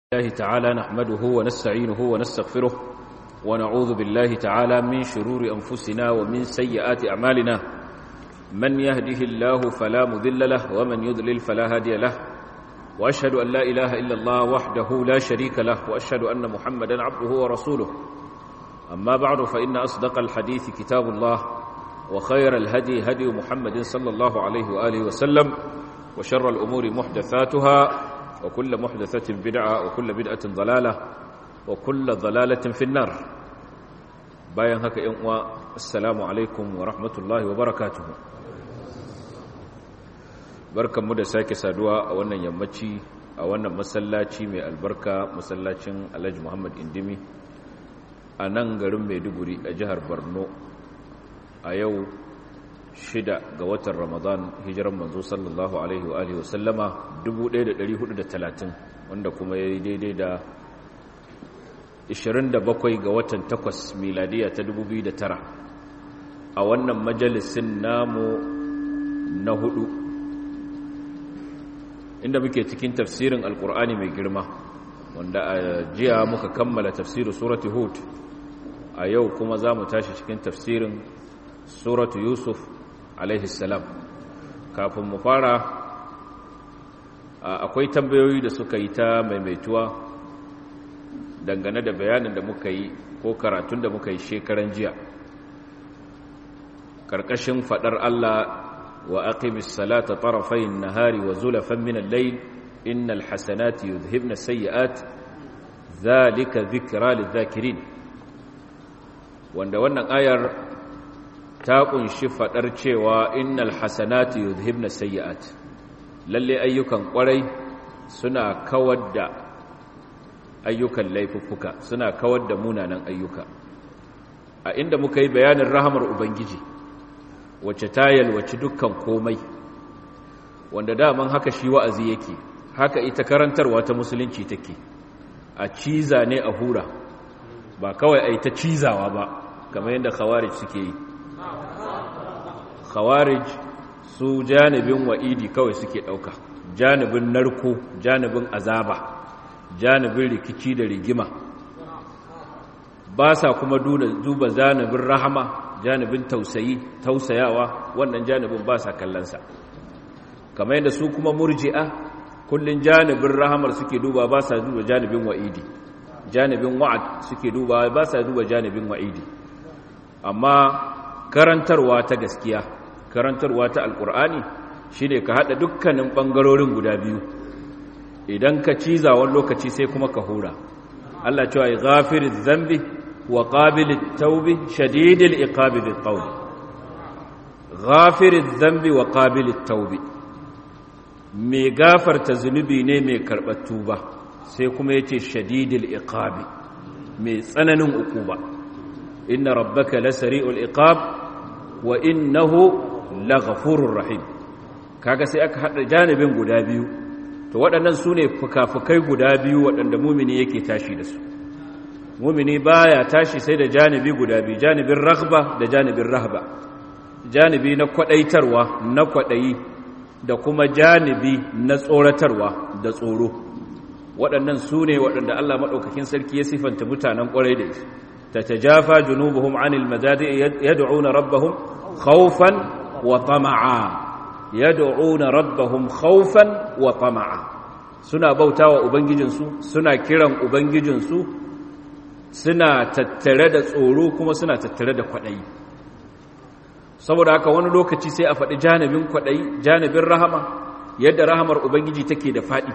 الله تعالى نحمده ونستعينه ونستغفره ونعوذ بالله تعالى من شرور أنفسنا ومن سيئات أعمالنا من يهده الله فلا مذل له ومن يذلل فلا هادي له وأشهد أن لا إله إلا الله وحده لا شريك له وأشهد أن محمدا عبده ورسوله أما بعد فإن أصدق الحديث كتاب الله وخير الهدي هدي محمد صلى الله عليه وآله وسلم وشر الأمور محدثاتها وكل محدثة بدعة وكل بدعة ضلالة وكل ضلالة في النار bayan haka ‘yan uwa assalamu alaikum wa rahmatullahi wa barakatuhu barkanmu da sake saduwa a wannan yammaci a wannan masallaci mai albarka masallacin alhaji muhammad indimi a nan garin maiduguri a jihar borno a yau shida ga watan ramadan hijiran manzo sallallahu alaihi wa alihi wasallama 1430 wanda kuma ya yi daidai da 27 ga watan 8 miladiya ta 2009 a wannan majalisin namu na hudu inda muke cikin tafsirin alkur'ani mai girma wanda a jiya muka kammala tafsirin suratu hud a yau kuma za mu tashi cikin tafsirin suratu yusuf alaihi salam kafin mu fara akwai tambayoyi da suka yi ta maimaituwa dangane da bayanin da muka yi ko karatun da muka yi shekaran jiya karkashin fadar Allah wa aqimis salata tarafayn nahari wa zulafan min al-layl innal hasanati yudhhibna sayyi'at dhalika dhikra lidh-dhakirin wanda wannan ayar ta kunshi fadar cewa innal hasanati yudhibna sayyi'at lalle ayyukan kwarai suna kawar da ayyukan laifuffuka suna kawar da munanan ayyuka a inda muka yi bayanin rahamar ubangiji wacce ta yalwaci dukkan komai wanda daman haka shi wa'azi yake haka ita karantarwa ta musulunci take a ciza ne a hura ba kawai a yi ta cizawa ba kamar yadda khawarij suke yi khawarij su janibin wa'idi kawai suke ɗauka janibin narko janibin azaba janibin rikici da rigima ba sa kuma duba janibin rahama janibin tausayi tausayawa wannan janibin ba sa kallonsa kamar yadda su kuma murji'a kullun janibin rahamar suke duba ba sa duba janibin wa'idi janibin wa'ad suke duba ba sa duba janibin wa'idi amma karantarwa ta gaskiya karantarwa ta alkur'ani shi ne ka haɗa dukkanin ɓangarorin guda biyu idan ka ciza wani lokaci sai kuma ka hura Allah cewa ya gafirin zambi wa ƙabilin taubi shadidil iqabilin ƙauni gafirin zambi wa ƙabilin taubi mai gafarta zunubi ne mai karɓar tuba sai kuma ya ce shadidil iqabi mai tsananin uku ba inna rabbaka lasari'ul iqab wa innahu laghafurur rahim kaga sai aka hada janibin guda biyu to waɗannan sune fukafukai guda biyu waɗanda mumini yake tashi da su mumini baya tashi sai da janibi guda biyu janibin raghba da janibin rahba janibi na kwadaitarwa na kwadayi da kuma janibi na tsoratarwa da tsoro waɗannan sune waɗanda Allah madaukakin sarki ya sifanta mutanen ƙwarai da su tatajafa junubuhum anil madadi yad'una rabbahum khawfan wa tama'a yad'una rabbahum khawfan wa tama'a suna bautawa ubangijinsu suna kiran ubangijinsu suna tattare da tsoro kuma suna tattare da kwadayi saboda haka wani lokaci sai a faɗi janibin kwadayi janibin rahama yadda rahamar ubangiji take da faɗi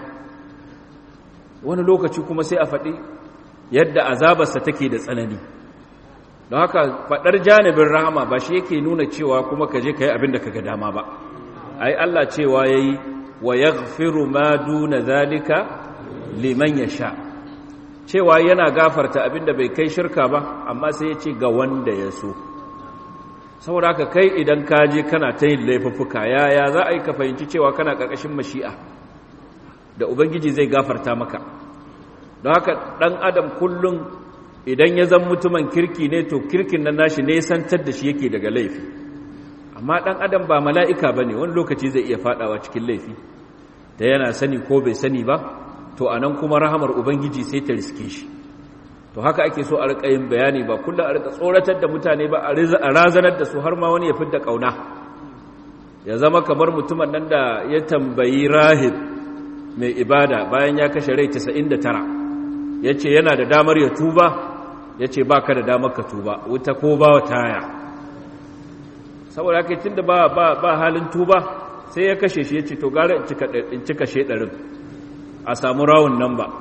wani lokaci kuma sai a faɗi yadda azabarsa take da tsanani don haka faɗar janibin rahama ba shi yake nuna cewa kuma ka je ka yi abin da ka ga dama ba ai Allah cewa ya yi wa ya ma duna zalika liman ya sha cewa yana gafarta abin da bai kai shirka ba amma sai ya ce ga wanda ya so saboda haka kai idan ka je kana ta yin laifuffuka yaya za a yi ka fahimci cewa kana ƙarƙashin mashi'a da ubangiji zai gafarta maka don haka ɗan adam kullum idan ya zan mutumin kirki ne to kirkin nan nashi nesantar da shi yake daga laifi amma ɗan adam ba mala'ika ba ne wani lokaci zai iya faɗawa cikin laifi da yana sani ko bai sani ba to anan kuma rahamar ubangiji sai ta riske shi to haka ake so a rika yin bayani ba kullum a rika tsoratar da mutane ba a razanar da su har ma wani ya fidda kauna ya zama kamar mutumin nan da ya tambayi rahib mai ibada bayan ya kashe rai 99 ya ce yana da damar ya tuba ya ce ba ka da damar ka tuba wuta ko ba wa taya saboda haka tun da ba halin tuba sai ya kashe shi ya ce to gara in cika shedarin a samu rawun nan ba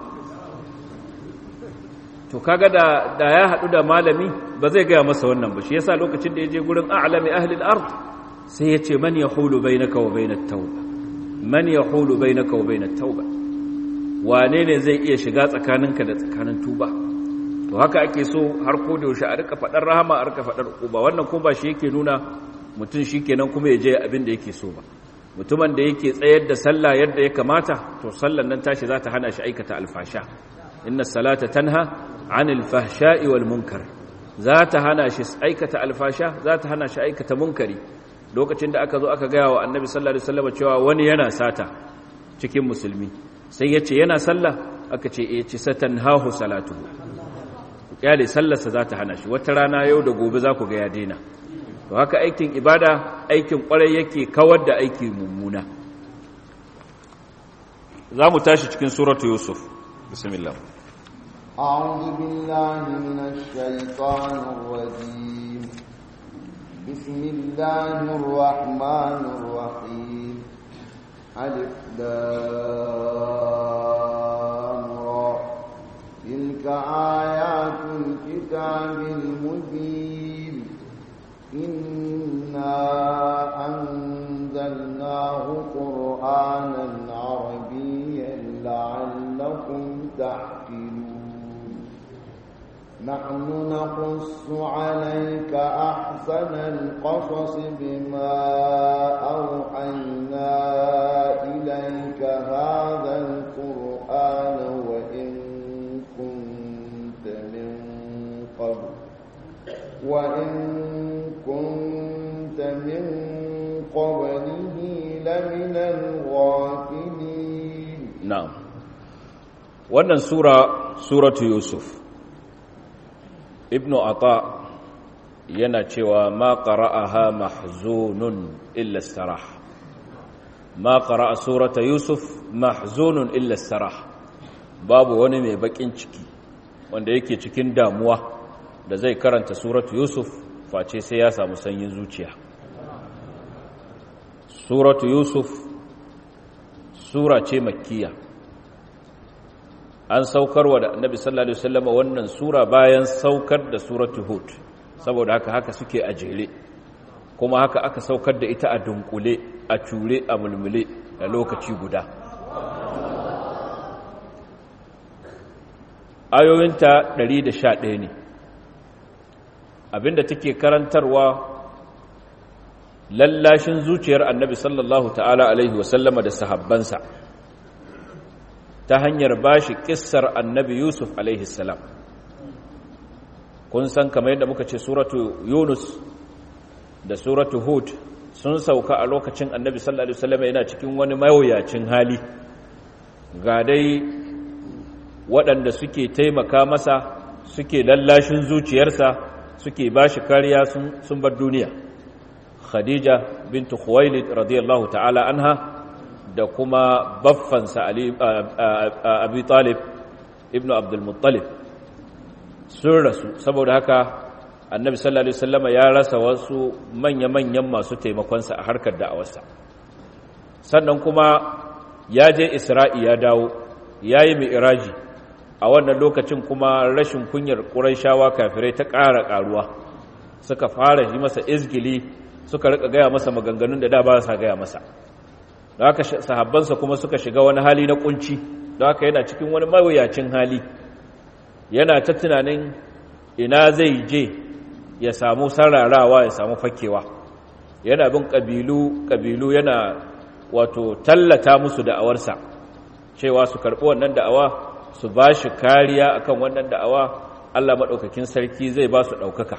to kaga da da ya hadu da malami ba zai gaya masa wannan ba shi yasa lokacin da ya je gurin a'lami ahli al-ard sai ya ce man yahulu bainaka wa bainat tauba man yahulu bainaka wa bainat tauba wane ne zai iya shiga tsakaninka da tsakanin tuba to haka ake so har ko da yaushe a rika fadar rahama a rika fadar uba wannan ko ba shi yake nuna mutum shikenan kuma ya je abin da yake so ba mutumin da yake tsayar da sallah yadda ya kamata to sallan nan tashi za ta hana shi aikata alfasha inna salata tanha anil fahsha'i wal munkar za ta hana shi aikata alfasha za ta hana shi aikata munkari lokacin da aka zo aka gaya wa annabi sallallahu alaihi wasallam cewa wani yana sata cikin musulmi sai ya ce yana sallah aka ce eh ci satanhahu salatuhu kyale sallarsa za ta hana shi wata rana yau da gobe za ku ga ya daina to haka aikin ibada aikin kwarai yake kawar da aiki mummuna za mu tashi cikin suratu yusuf bismillah أعوذ بالله من الشيطان الرجيم بسم الله الرحمن الرحيم ألف را تلك آيات الكتاب المبين إنا أنزلناه قرآنا عربيا لعلكم تعقلون نحن نقص عليك أحسن القصص بما أوحينا إليك هذا القرآن وإن كنت من قبل وإن كنت من قبله لمن الغافلين na'am wannan sura suratu yusuf ibnu ata yana cewa ma qara'aha mahzunun illa sarah ma qara'a surata yusuf mahzunun illa sarah babu wani mai bakin ciki wanda yake cikin damuwa da zai karanta suratu yusuf face sai ya samu sanyin zuciya suratu yusuf sura ce makkiya an saukarwa da annabi sallallahu alaihi wasallam wannan sura bayan saukar da suratu hud saboda haka haka suke a jere kuma haka aka saukar da ita a dunkule a cure a mulmule a lokaci guda ayoyinta 111 ne abinda take karantarwa lallashin zuciyar annabi sallallahu ta'ala alaihi wasallama da sahabbansa ta hanyar bashi kissar annabi yusuf alaihi salam kun san kamar yadda muka ce suratu yunus da suratu hud sun sauka a lokacin annabi sallallahu alaihi wasallama yana cikin wani mawuyacin hali ga dai waɗanda suke taimaka masa suke lallashin zuciyarsa suke bashi kariya sun bar duniya khadija bintu khuwailid radiyallahu ta'ala anha da kuma baffansa abi talib ibnu abdulmuttalib sun rasu saboda haka annabi sallallahu alaihi wasallama ya rasa wasu manya-manyan masu taimakonsa a harkar da'awarsa sannan kuma ya je isra'i ya dawo ya yi iraji a wannan lokacin kuma rashin kunyar ƙuraishawa kafirai ta ƙara ƙaruwa suka fara yi masa izgili suka rika gaya masa maganganun da da ba sa gaya masa da haka sahabbansa kuma suka shiga wani hali na kunci da haka yana cikin wani mawuyacin hali yana ta tunanin ina zai je ya samu sararawa ya samu fakewa yana bin ƙabilu ƙabilu yana wato tallata musu da'awarsa cewa su karɓi wannan da'awa su ba shi kariya akan wannan da'awa Allah maɗaukakin sarki zai ba su ɗaukaka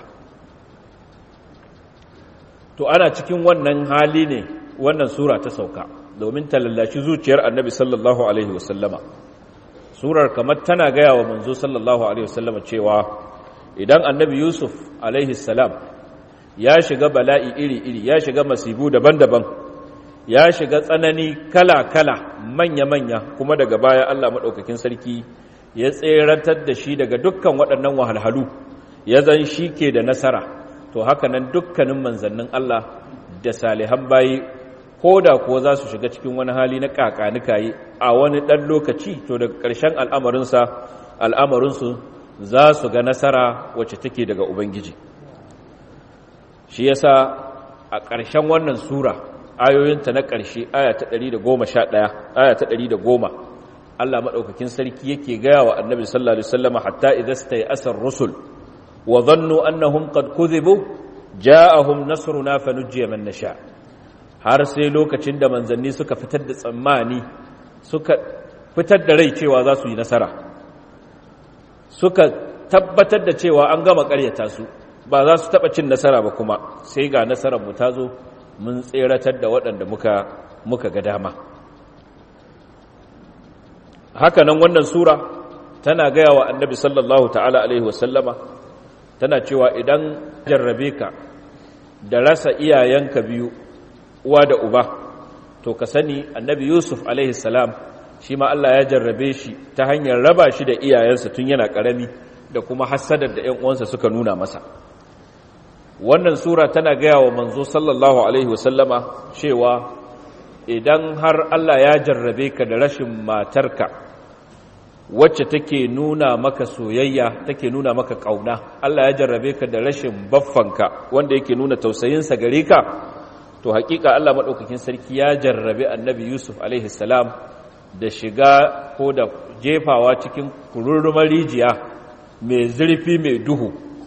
to ana cikin wannan hali ne wannan sura ta sauka domin ta lallashi zuciyar annabi sallallahu alaihi wasallama surar kamar tana gaya wa manzo sallallahu alaihi wasallam cewa idan annabi yusuf alaihi salam ya shiga bala'i iri-iri ya shiga masibu daban-daban ya shiga tsanani kala-kala manya-manya kuma daga baya Allah maɗaukakin sarki ya tseratar da shi daga dukkan waɗannan wahalhalu ya zan shi ke da nasara to haka nan dukkanin manzannin Allah da salihan bayi ko da kuwa za su shiga cikin wani hali na kakanikayi a wani ɗan lokaci to daga ƙarshen al'amarinsa al'amarinsu za su ga nasara wacce take daga ubangiji shi yasa a ƙarshen wannan sura ayoyinta na ƙarshe aya ta 111 aya ta 110 Allah maɗaukakin sarki yake gaya wa annabi sallallahu alaihi wasallam hatta idza stayasar rusul wa dhannu annahum qad kudhibu ja'ahum nasruna fanujjiya man nasha har sai lokacin da manzanni suka fitar da tsammani suka fitar da rai cewa za su yi nasara suka tabbatar da cewa an gama ƙaryata su ba za su taɓa cin nasara ba kuma sai ga nasarar mu ta zo mun tseratar da waɗanda muka muka ga dama haka nan wannan sura tana gaya wa annabi sallallahu ta'ala alaihi wasallama tana cewa idan jarrabe ka da rasa iyayenka biyu uwa da uba to ka sani annabi yusuf alaihi salam shi ma Allah ya jarrabe shi ta hanyar raba shi da iyayensa tun yana ƙarami da kuma hassadar da 'yan uwansa suka nuna masa wannan sura tana gaya wa manzo sallallahu alaihi wasallama cewa idan har Allah ya jarrabe ka da rashin matarka wacce take nuna maka soyayya take nuna maka kauna Allah ya jarrabe ka da rashin baffanka wanda yake nuna tausayinsa gare ka to hakika Allah madaukakin sarki ya jarrabe annabi Yusuf alaihi salam da shiga ko da jefawa cikin kururrumar rijiya mai zurfi mai duhu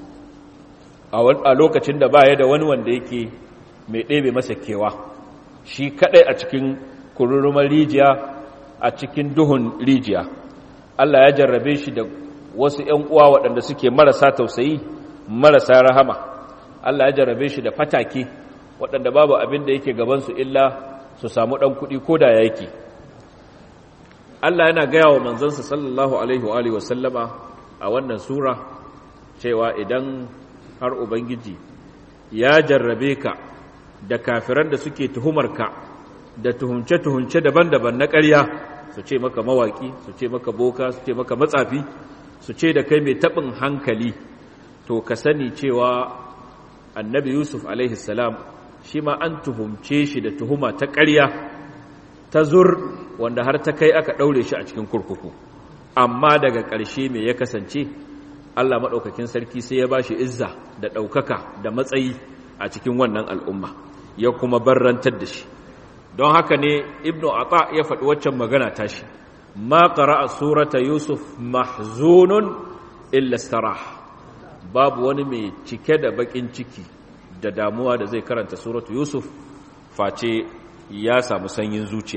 a lokacin da baya da wani wanda yake mai ɗebe masa kewa shi kadai a cikin kururrumar rijiya a cikin duhun rijiya Allah ya jarrabe shi da wasu ‘yan uwa waɗanda suke marasa tausayi marasa rahama Allah ya jarrabe shi da fatake waɗanda babu abin da yake gabansu illa su samu ɗan kuɗi ko da yake Allah yana gaya wa manzansa sallallahu alaihi wa sallama a wannan sura cewa idan har Ubangiji ya jarrabe ka da kafiran da suke tuhumarka da tuhumce-tuhumce daban-daban na ƙarya su ce maka mawaki su ce maka boka su ce maka matsafi su ce da kai mai taɓin hankali to ka sani cewa annabi yusuf alaihi salam shi ma an tuhumce shi da tuhuma ta ƙarya ta zur wanda har ta kai aka ɗaure shi a cikin kurkuku amma daga ƙarshe mai ya kasance allah maɗaukakin sarki sai ya ba shi izza da ɗaukaka da matsayi a cikin wannan al'umma ya kuma barrantar da shi don haka ne ibnu ata ya faɗi waccan magana tashi ma qara'a surata yusuf mahzunun illa starah babu wani mai cike da bakin ciki da damuwa da zai karanta suratu yusuf face ya samu sanyin zuciya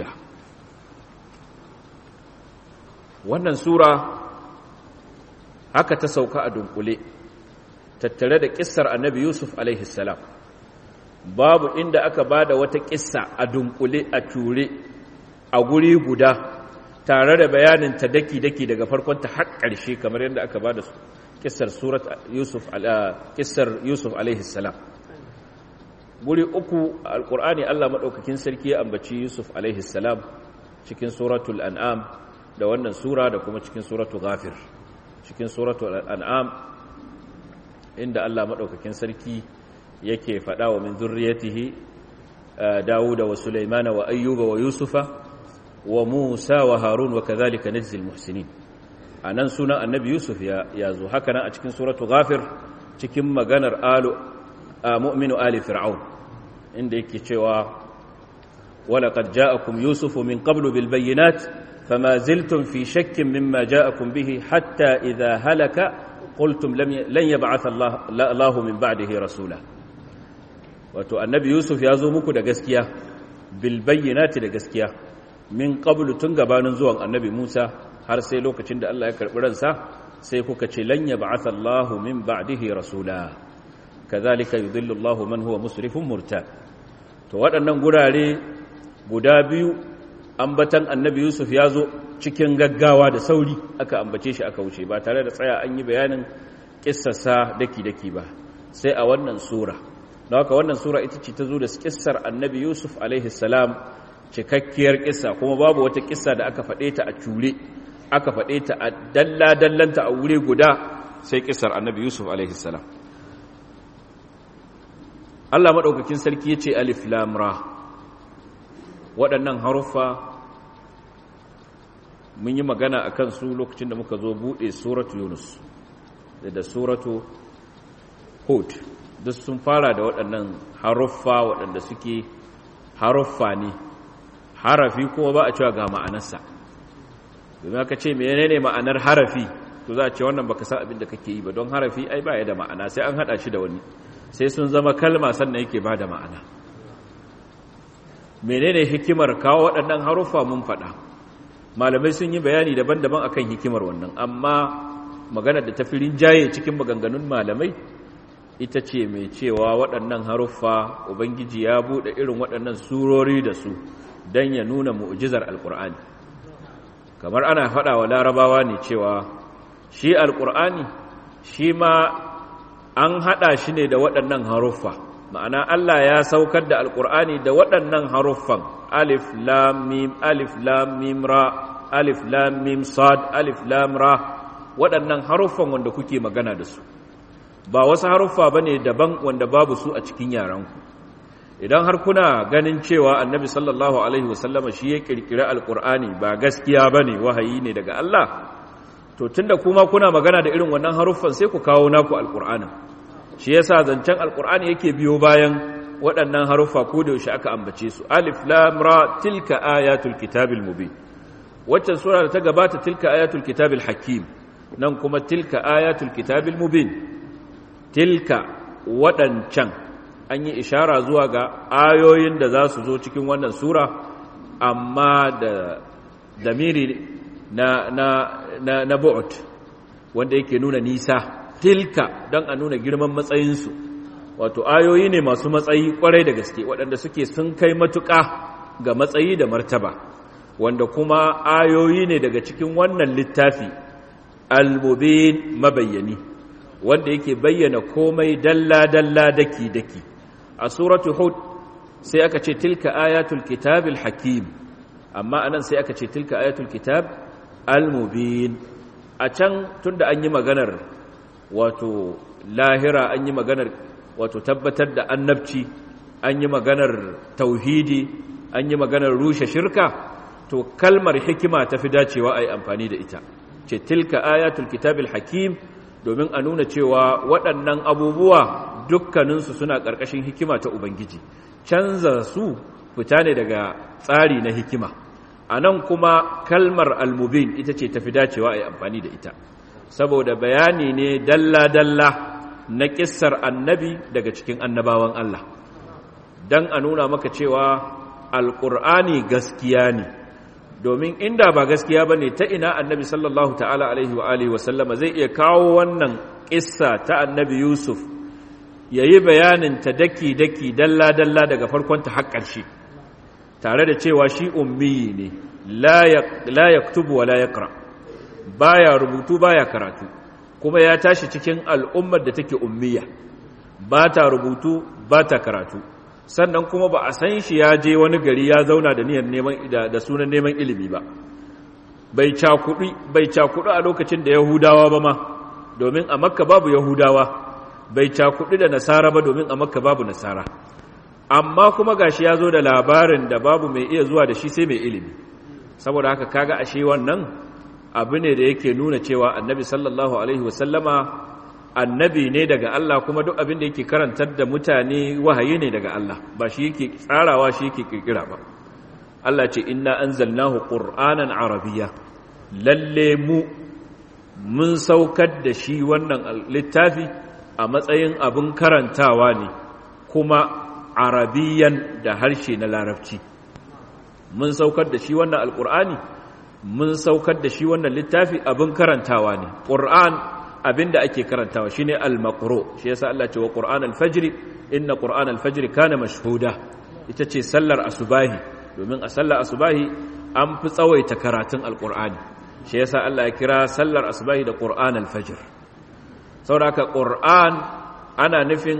wannan sura haka ta sauka a dunkule tattare da kissar annabi yusuf alaihi salam babu inda aka ba da wata kissa a dunkule a ture a guri guda tare da bayanin ta daki-daki daga farkonta har ƙarshe kamar yadda aka ba da kissar surat yusuf kissar yusuf alaihi salam guri uku alkur'ani Allah madaukakin sarki ya ambaci yusuf alaihi salam cikin suratul an'am da wannan sura da kuma cikin suratul ghafir cikin suratul an'am inda Allah madaukakin sarki yake faɗa wa min zurriyatihi Dawuda wa Sulaimana wa Ayyuba wa Yusufa wa Musa wa Harun wa kadhalika najzil muhsinin anan sunan annabi Yusuf ya yazo haka nan a cikin suratu Ghafir cikin maganar alu mu'minu ali fir'aun inda yake cewa ولقد جاءكم يوسف من قبل بالبينات فما زلتم في شك مما جاءكم به حتى إذا هلك قلتم لن يبعث الله, الله من بعده رسولا wato annabi yusuf ya zo muku da gaskiya bilbayyinati da gaskiya min qablu tun gabanin zuwan annabi musa har sai lokacin da Allah ya karbi ransa sai kuka ce lan yab'atha Allahu min ba'dihi rasula kadhalika yudhillu Allahu man huwa musrifun murtab to waɗannan gurare guda biyu ambatan annabi yusuf ya zo cikin gaggawa da sauri aka ambace shi aka wuce ba tare da tsaya an yi bayanin kissarsa daki-daki ba sai a wannan sura don haka wannan sura ita ce ta zo da kissar annabi yusuf alaihi salam cikakkiyar kissa kuma babu wata kissa da aka faɗe ta a cure aka faɗe ta a dalla-dallanta a wuri guda sai kissar annabi yusuf alaihi salam Allah maɗaukakin sarki ya ce alif lamra waɗannan haruffa mun yi magana a kan su lokacin da muka zo buɗe suratu yunus da suratu hud duk sun fara da waɗannan haruffa waɗanda suke haruffa ne harafi kuma ba a cewa ga ma'anarsa domin aka ce menene ma'anar harafi to za a ce wannan baka san abin da kake yi ba don harafi ai ba ya da ma'ana sai an haɗa shi da wani sai sun zama kalma sannan yake ba da ma'ana menene hikimar kawo waɗannan haruffa mun faɗa malamai sun yi bayani daban-daban akan hikimar wannan amma maganar da ta fi rinjaye cikin maganganun malamai ita ce mai cewa waɗannan haruffa ubangiji ya buɗe irin waɗannan surori da su don ya nuna mu'jizar alƙur'ani kamar ana faɗa wa larabawa ne cewa shi alƙur'ani shi ma an haɗa shi ne da waɗannan haruffa ma'ana Allah ya saukar da alƙur'ani da waɗannan haruffan alif lam mim alif lam mim ra alif lam mim sad alif lam ra waɗannan haruffan wanda kuke magana da su ba wasu haruffa bane daban wanda babu su a cikin yaranku idan har kuna ganin cewa annabi sallallahu alaihi wasallama shi ya kirkira alƙur'ani ba gaskiya bane wahayi ne daga Allah to tunda kuma kuna magana da irin wannan haruffan sai ku kawo naku alƙur'anin shi yasa zancen alkur'ani yake biyo bayan waɗannan haruffa ko da yaushe aka ambace su alif lam ra tilka ayatul kitabil mubin waccan sura da ta gabata tilka ayatul kitabil hakim nan kuma tilka ayatul kitabil mubin tilka waɗancan an yi ishara zuwa ga ayoyin da za su zo cikin wannan sura amma da damiri na na na, na bu'ut wanda yake nuna nisa tilka don a nuna girman matsayinsu wato ayoyi ne masu matsayi kwarai da gaske waɗanda suke sun kai matuƙa ga matsayi da martaba wanda kuma ayoyi ne daga cikin wannan littafi al-mubin mabayyani wanda yake bayyana komai dalla-dalla daki-daki a suratu hud sai aka ce tilka ayatul kitabil hakim amma anan sai aka ce tilka ayatul kitab al-mubin a can tunda an yi maganar wato lahira an yi maganar wato tabbatar da annabci an yi maganar tauhidi an yi maganar rushe shirka to kalmar hikima ta fi dacewa a yi amfani da ita ce tilka ayatul kitabil hakim domin a nuna cewa waɗannan abubuwa dukkaninsu suna ƙarƙashin hikima ta ubangiji canza su fita ne daga tsari na hikima a nan kuma kalmar almubin ita ce ta fi dacewa a yi amfani da ita saboda bayani ne dalla-dalla na ƙissar annabi daga cikin annabawan Allah don a nuna maka cewa alƙur'ani gaskiya ne domin inda ba gaskiya ba ne ta ina annabi sallallahu ta'ala alaihi wa alihi wasallama zai iya kawo wannan ƙissa ta annabi yusuf ya yi bayanin ta daki-daki dalla-dalla daga farkonta har ƙarshe tare da cewa shi ummi ne la yaktubu wa la yaqra baya rubutu baya karatu kuma ya tashi cikin al'ummar da take ummiya ba ta rubutu ba ta karatu sannan kuma ba a san shi ya je wani gari ya zauna da niyyar neman da sunan neman ilimi ba bai cakudi bai cakudi a lokacin da yahudawa ba ma domin a makka babu yahudawa bai cakudi da nasara ba domin a makka babu nasara amma kuma gashi ya zo da labarin da babu mai iya zuwa da shi sai mai ilimi saboda haka kaga ashe wannan abu ne da yake nuna cewa annabi sallallahu alaihi wasallama annabi ne daga Allah kuma duk abin da yake karantar da mutane wahayi ne daga Allah ba shi yake tsarawa shi yake kirkira ba Allah ce inna anzalnahu qur'anan arabiyya lalle mu mun saukar da shi wannan littafi a matsayin abin karantawa ne kuma arabiyan da harshe na larabci mun saukar da shi wannan alqur'ani mun saukar da shi wannan littafi abin karantawa ne qur'an abinda ake karantawa shine al-maqru shi yasa Allah ce wa qur'an al-fajr inna qur'an al-fajr kana mashhuda ita ce sallar asubahi domin a sallar asubahi an fi tsawaita karatun alqur'ani shi yasa Allah ya kira sallar asbahi da qur'an al-fajr saboda qur'an ana nufin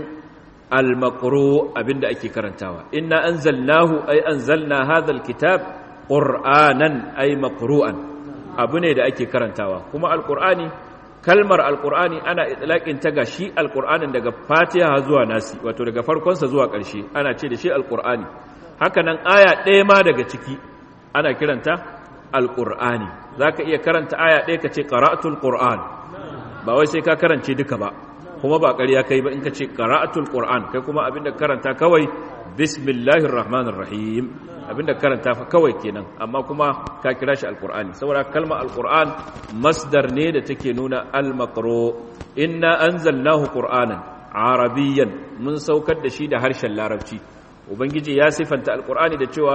al-maqru abinda ake karantawa inna anzalnahu ay anzalna hadha al-kitab qur'anan ay maqru'an abu ne da ake karantawa kuma alqur'ani kalmar alqur'ani ana itlaqin ta ga shi alqur'anin daga fatiha zuwa nasi wato daga farkon sa zuwa ƙarshe ana ce da shi alqur'ani haka nan aya ɗaya ma daga ciki ana kiranta alqur'ani zaka iya karanta aya ɗaya ka ce qara'atul qur'an ba wai sai ka karance duka ba kuma ba ƙarya kai ba in ka ce qara'atul qur'an kai kuma abinda karanta kawai bismillahir rahmanir rahim abinda karanta fa kawai kenan amma kuma ka kira shi alqur'ani saboda kalma alqur'an masdar ne da take nuna almaqru inna anzalnahu qur'anan arabiyyan mun saukar da shi da harshen larabci ubangiji ya sifanta alqur'ani da cewa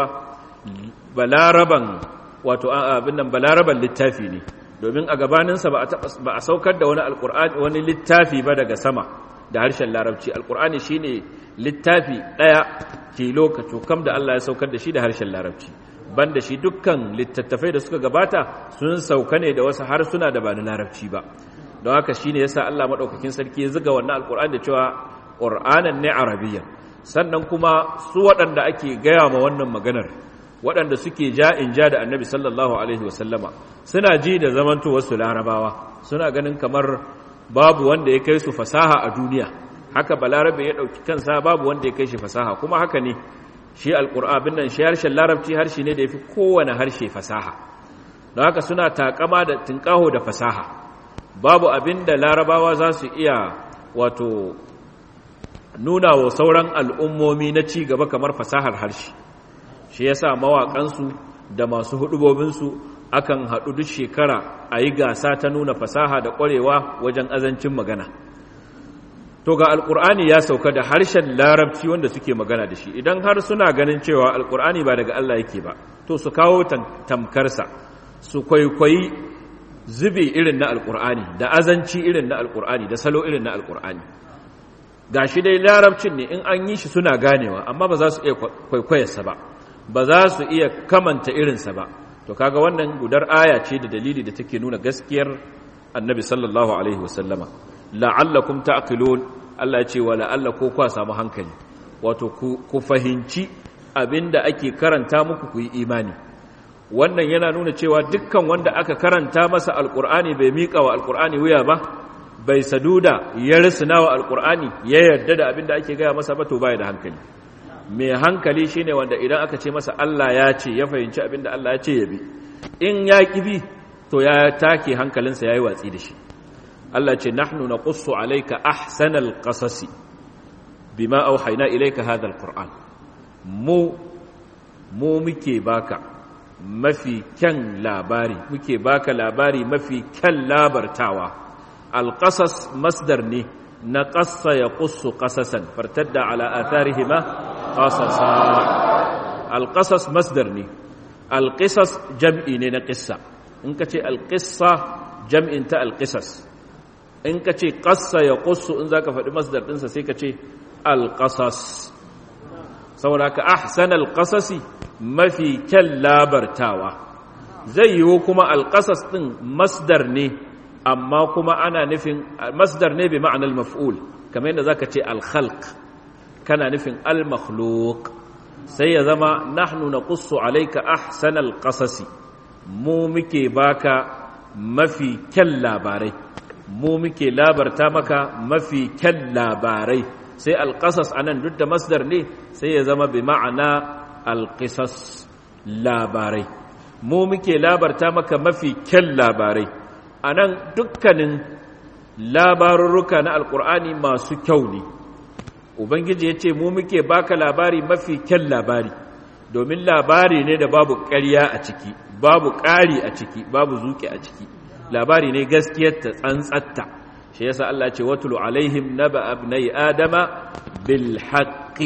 balaraban wato abin nan balaraban littafi ne domin a gabaninsa ba a saukar da wani alqur'ani wani littafi ba daga sama da harshen larabci alqur'ani shine littafi daya tilo ka cokam da Allah ya saukar da shi da harshen larabci banda shi dukkan littattafai da suka gabata sun sauka ne da wasu harsuna da ba na larabci ba don haka shine yasa Allah madaukakin sarki ya zuga wannan alqur'ani da cewa qur'anan ne arabiyyan sannan kuma su waɗanda ake gaya ma wannan maganar waɗanda suke ja in ja da annabi sallallahu alaihi wasallama suna ji da zamanto wasu larabawa suna ganin kamar babu wanda ya kai su fasaha a duniya haka balarabe ya ɗauki kansa babu wanda ya kai shi fasaha kuma haka ne shi alƙur'abin nan shi harshen larabci harshe ne da ya fi kowane harshe fasaha don haka suna takama da tinƙaho da fasaha babu abin da larabawa za su iya wato nuna wa sauran al'ummomi na ci gaba kamar fasahar harshe shi yasa mawaƙansu da masu hudubobinsu akan haɗu duk shekara a yi gasa ta nuna fasaha da ƙwarewa wajen azancin magana to ga alkur'ani ya sauka da harshen larabci wanda suke magana da shi idan har suna ganin cewa alkur'ani ba daga Allah yake ba to su kawo tamkarsa su kwaikwayi zube irin na alkur'ani da azanci irin na alkur'ani da salo irin na alkur'ani ga shi dai larabcin ne in an yi shi suna ganewa amma ba za su iya kwaikwayarsa ba ba za su iya kamanta irinsa ba to kaga wannan gudar aya ce da dalili da take nuna gaskiyar annabi sallallahu alaihi wasallama la'allakum ta'qilun Allah ya ce wa la'alla ko kwa samu hankali wato ku fahimci abinda ake karanta muku ku yi imani wannan yana nuna cewa dukkan wanda aka karanta masa alqur'ani bai miƙa wa alqur'ani wuya ba bai saduda ya risina wa alqur'ani ya yarda da abinda ake gaya masa ba to baya da hankali mai hankali shine wanda idan aka ce masa Allah ya ce ya fahimci abinda Allah ya ce ya bi in ya bi to ya take hankalinsa yayi watsi da shi Allah ce nahnu naqussu alayka ahsanal qasasi bima auhayna ilayka hadha alquran mu mu muke baka mafi kyan labari muke baka labari mafi kyan labartawa alqasas masdar ne na qassa yaqussu qasasan fartadda ala atharihima qasasa alqasas masdar ne alqisas jam'i ne na qissa in kace alqissa jam'in ta alqisas in ka ce ƙasa ya ƙusu in za ka faɗi masdar ɗinsa sai ka ce alƙasas saboda ka ahsan alƙasasi mafi kyan labartawa zai yiwu kuma alƙasas ɗin masdar ne amma kuma ana nufin masdar ne bi ma'anar maf'ul kamar yadda za ka ce alkhalq kana nufin almakhluk sai ya zama nahnu na ƙusu alaika ahsan alƙasasi mu muke baka mafi kyan labarai mu muke labarta maka mafi kyan labarai sai alƙasas a nan duk da masdar ne sai ya zama bi ma'ana alƙisas labarai mu muke labarta maka mafi kyan labarai a nan dukkanin labarurruka na alƙur'ani masu kyau ne ubangiji ya ce mu muke baka labari mafi kyan labari domin labari ne da babu ƙarya a ciki babu ƙari a ciki babu zuƙi a ciki labari ne gaskiyarta tsantsatta shi yasa Allah ce watulu alaihim naba abnai adama bil haqqi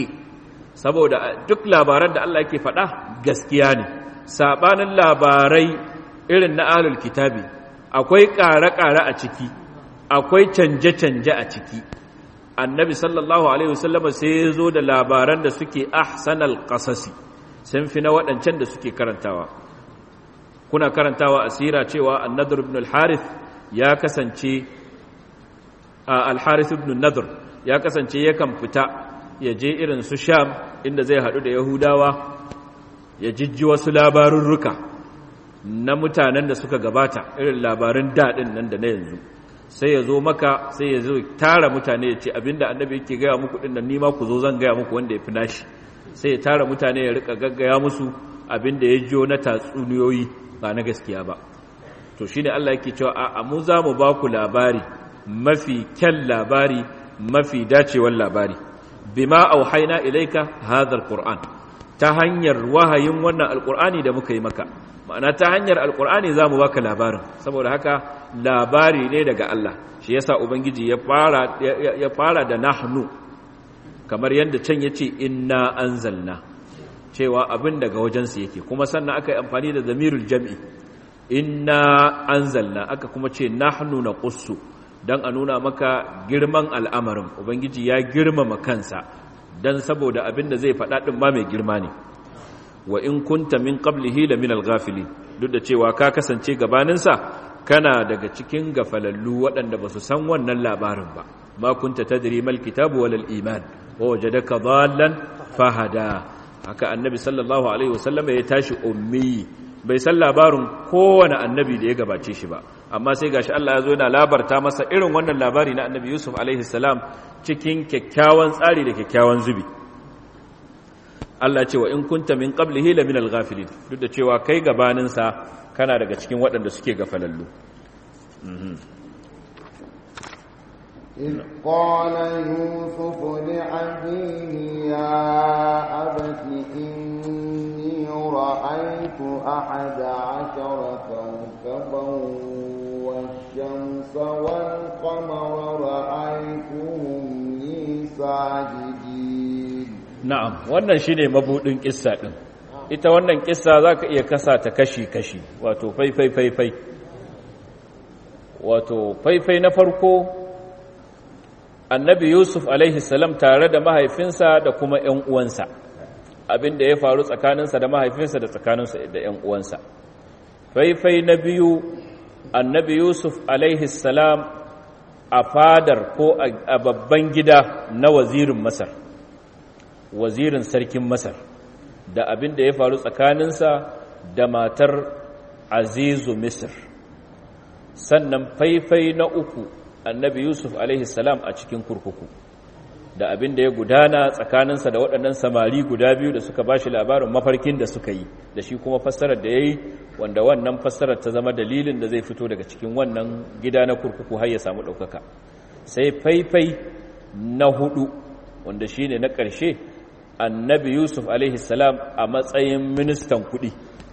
saboda duk labaran da Allah yake faɗa gaskiya ne sabanin labarai irin na ahlul kitabi akwai ƙare-ƙare a ciki akwai canje-canje a ciki annabi sallallahu alaihi wasallam sai ya zo da labaran da suke ahsanal qasasi sun fi na waɗancan da suke karantawa kuna karantawa asira cewa an-nadr ibn al-harith ya kasance al-harith ibn nadr ya kasance yakan fita ya je irin su sham inda zai hadu da yahudawa ya jijji wasu labarurruka na mutanen da suka gabata irin labarin daɗin nan da na yanzu sai ya zo maka sai ya zo tara mutane ya ce abinda annabi yake gaya muku ɗin nan nima ku zo zan gaya muku wanda ya fi nashi sai ya tara mutane ya rika gaggaya musu abinda ya jiyo na tatsuniyoyi ba na gaskiya ba to shine Allah yake cewa a mu za mu ba ku labari mafi kyan labari mafi dacewar labari bima auhaina ilaika hadha alquran ta hanyar wahayin wannan alqur'ani da muka yi maka ma'ana ta hanyar alqur'ani za mu baka labarin saboda haka labari ne daga Allah shi yasa ubangiji ya fara ya fara da nahnu kamar yadda can yace inna anzalna cewa abin daga wajensu yake kuma sannan aka yi amfani da zamirul jam'i inna anzalna aka kuma ce nahnu naqussu dan a nuna maka girman al'amarin ubangiji ya girmama kansa dan saboda abin da zai faɗa ɗin ba mai girma ne wa in kunta min qablihi la min al-ghafilin duk da cewa ka kasance gabaninsa kana daga cikin gafalallu waɗanda ba su san wannan labarin ba ma kunta tadri mal kitabu wal iman wa wajadaka dhallan fahada haka annabi sallallahu alaihi wasallam ya tashi ummi bai san labarin kowane annabi da ya gabace shi ba amma sai gashi Allah ya zo yana labarta masa irin wannan labari na annabi Yusuf alaihi salam cikin kyakkyawan tsari da kyakkyawan zubi Allah ce wa in kunta min qablihi la min al-ghafilin duk da cewa kai gabanin sa kana daga cikin waɗanda suke gafalallu إذ قال يوسف لأبيه يا أبت إني رأيت أحد عشر كوكبا والشمس والقمر رأيتهم لي ساجدين na'am wannan shine mabudin kissa din ita wannan kissa zaka iya kasa ta kashi kashi wato faifai faifai wato faifai na farko annabi yusuf alaihi salam tare da mahaifinsa da kuma ‘yan uwansa abinda ya faru tsakaninsa da mahaifinsa da tsakaninsa da ‘yan uwansa faifai na biyu annabi yusuf alaihi salam a fadar ko a babban gida na wazirin masar wazirin sarkin masar da abinda ya faru tsakaninsa da matar azizu misir sannan faifai na uku annabi yusuf salam a cikin kurkuku da abin da ya gudana tsakaninsa da waɗannan samari guda biyu da suka bashi labarin mafarkin da suka yi da shi kuma fassarar da ya yi wanda wannan fassarar ta zama dalilin da zai fito daga cikin wannan gida na kurkuku har ya samu ɗaukaka sai faifai na hudu wanda shi ne na ƙarshe annabi yusuf salam a matsayin ministan kuɗi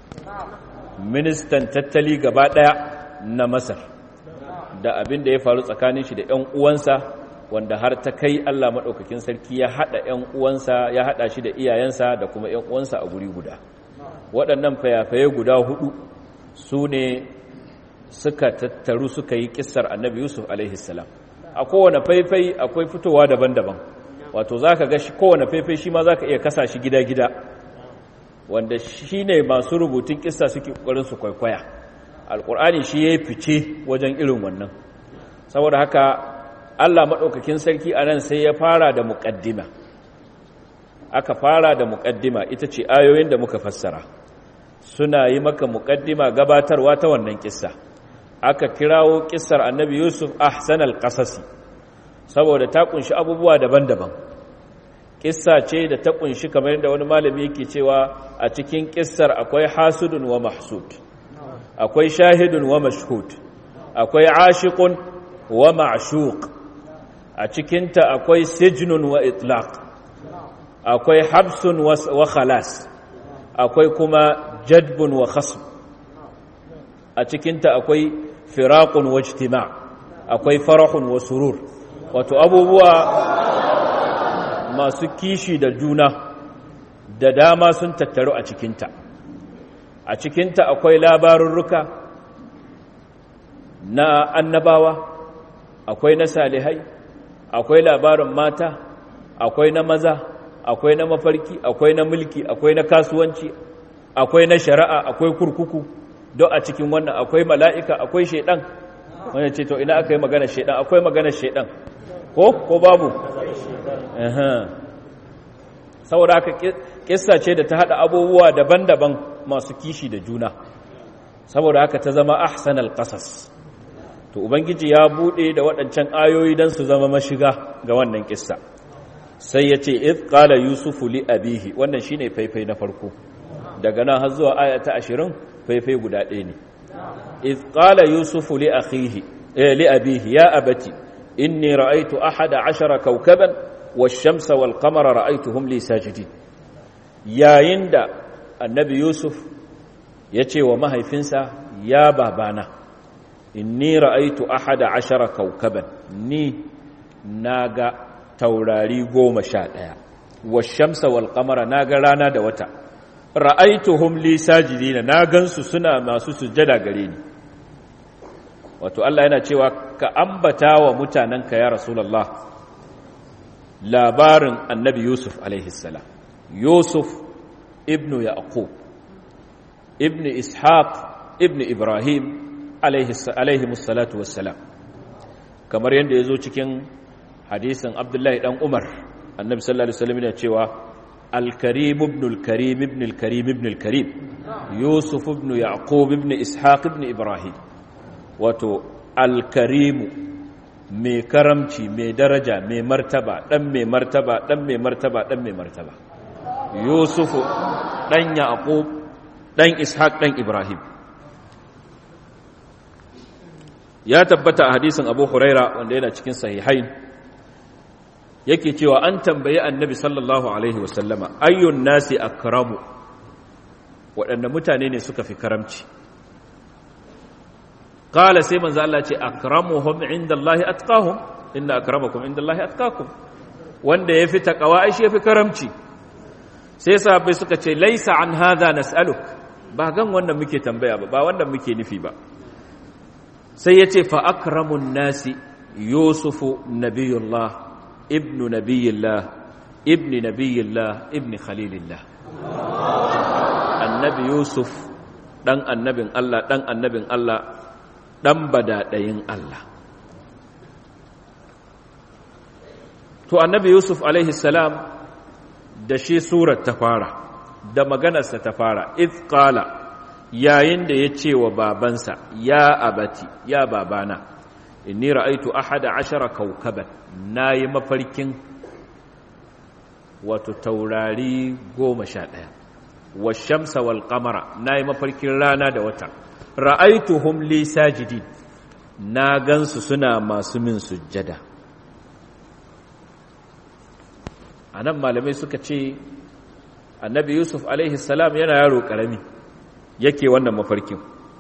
ministan tattali gaba ɗaya na masar da abin da ya faru tsakanin shi da 'yan uwansa wanda har ta kai Allah maɗaukakin sarki ya haɗa 'yan uwansa ya haɗa shi da iyayensa da kuma 'yan uwansa a guri guda waɗannan fayafaye guda hudu su ne suka tattaru suka yi ƙisar annabi yusuf alaihissalam a kowane faifai akwai fitowa daban-daban wato za ka ga kowane faifai shi ma za ka iya kasa shi gida-gida wanda shi ne masu rubutun ƙisa suke ƙoƙarin su kwaikwaya alƙur'ani shi ya yi fice wajen irin wannan saboda haka allah maɗaukakin sarki a nan sai ya fara da muƙaddima aka fara da muƙaddima ita ce ayoyin da muka fassara suna yi maka muƙaddima gabatarwa ta wannan ƙissa aka kirawo ƙissar annabi yusuf ahsanal ƙasasi saboda ta ƙunshi abubuwa daban-daban ƙissa ce da ta ƙunshi kamar yadda wani malami yake cewa a cikin ƙissar akwai hasudun wa mahsud akwai shahidun wa mashhud akwai ashiqun wa ma'shuq a cikinta akwai sijnun wa itlaq akwai habsun wa khalas akwai kuma jadbun wa khasb a cikinta akwai firaqun wa ijtima' akwai farahun wa surur wato abubuwa masu kishi da juna da dama sun tattaru a cikinta a cikinta akwai labarurruka na annabawa akwai na salihai akwai labarin mata akwai na maza akwai na mafarki akwai na mulki akwai na kasuwanci akwai na shari'a akwai kurkuku don a cikin wannan akwai mala'ika akwai shaidan wanda ce to ina aka yi magana shaidan akwai magana shaidan ko ko babu saboda haka kissa ce da ta hada abubuwa daban-daban masu kishi da juna saboda haka ta zama ahsanal qasas to ubangiji ya bude da waɗancan ayoyi dan su zama mashiga ga wannan kissa sai yace id qala yusufu li abihi wannan shine faifai na farko daga nan har zuwa aya ta 20 faifai guda ɗaya ne id qala yusufu li akhihi eh li abihi ya abati inni ra'aytu ahada ashara kawkaban wash-shamsa wal-qamara ra'aytuhum li sajidin yayin da annabi yusuf ya ce wa mahaifinsa ya babana inni ra'aitu ahada ashara kaukaban ni na ga taurari goma sha ɗaya washamsa wal kamara na ga rana da wata ra'aituhum li sajidina na gansu suna masu sujjada gare ni wato Allah yana cewa ka ambata wa mutanenka ya rasulullah labarin annabi yusuf alaihi salam yusuf ibnu yaqub ibnu ishaq ibnu ibrahim alaihi musallatu wassalam kamar yadda ya zo cikin hadisin abdullahi dan umar annabi sallallahu alaihi wasallam yana cewa al-karim ibn al-karim ibn al-karim ibn al-karim yusuf ibn yaqub ibn ishaq ibn ibrahim wato al-karim mai karamci mai daraja mai martaba dan mai martaba dan mai martaba dan mai martaba yusufu dan yaqub dan ishaq dan ibrahim ya tabbata a hadisin abu huraira wanda yana cikin sahihain yake cewa an tambayi annabi sallallahu alaihi wasallama ayyun nasi akramu waɗanda mutane ne suka fi karamci qala sai manzo Allah ce akramuhum indallahi atqahum inna akramakum indallahi atqakum wanda yafi takawa ai shi yafi karamci sai sahabbai suka ce laisa an hadha nas'aluk ba gan wannan muke tambaya ba ba wannan muke nufi ba sai yace fa akramun nasi yusufu nabiyullah ibnu nabiyillah ibni nabiyillah ibni khalilillah annabi yusuf dan annabin Allah dan annabin Allah dan badadayin Allah to annabi yusuf alaihi salam da shi surar ta fara da maganarsa ta fara if qala yayin da ya ce wa babansa ya abati ya babana inni ra'aitu ahada ashara kaukaban nayi mafarkin wato taurari goma sha ɗaya washamsa wal qamara nayi mafarkin rana da wata ra'aituhum li sajidin na gansu suna masu min sujjada anan malamai suka ce annabi yusuf alaihi salam yana yaro karami yake wannan mafarkin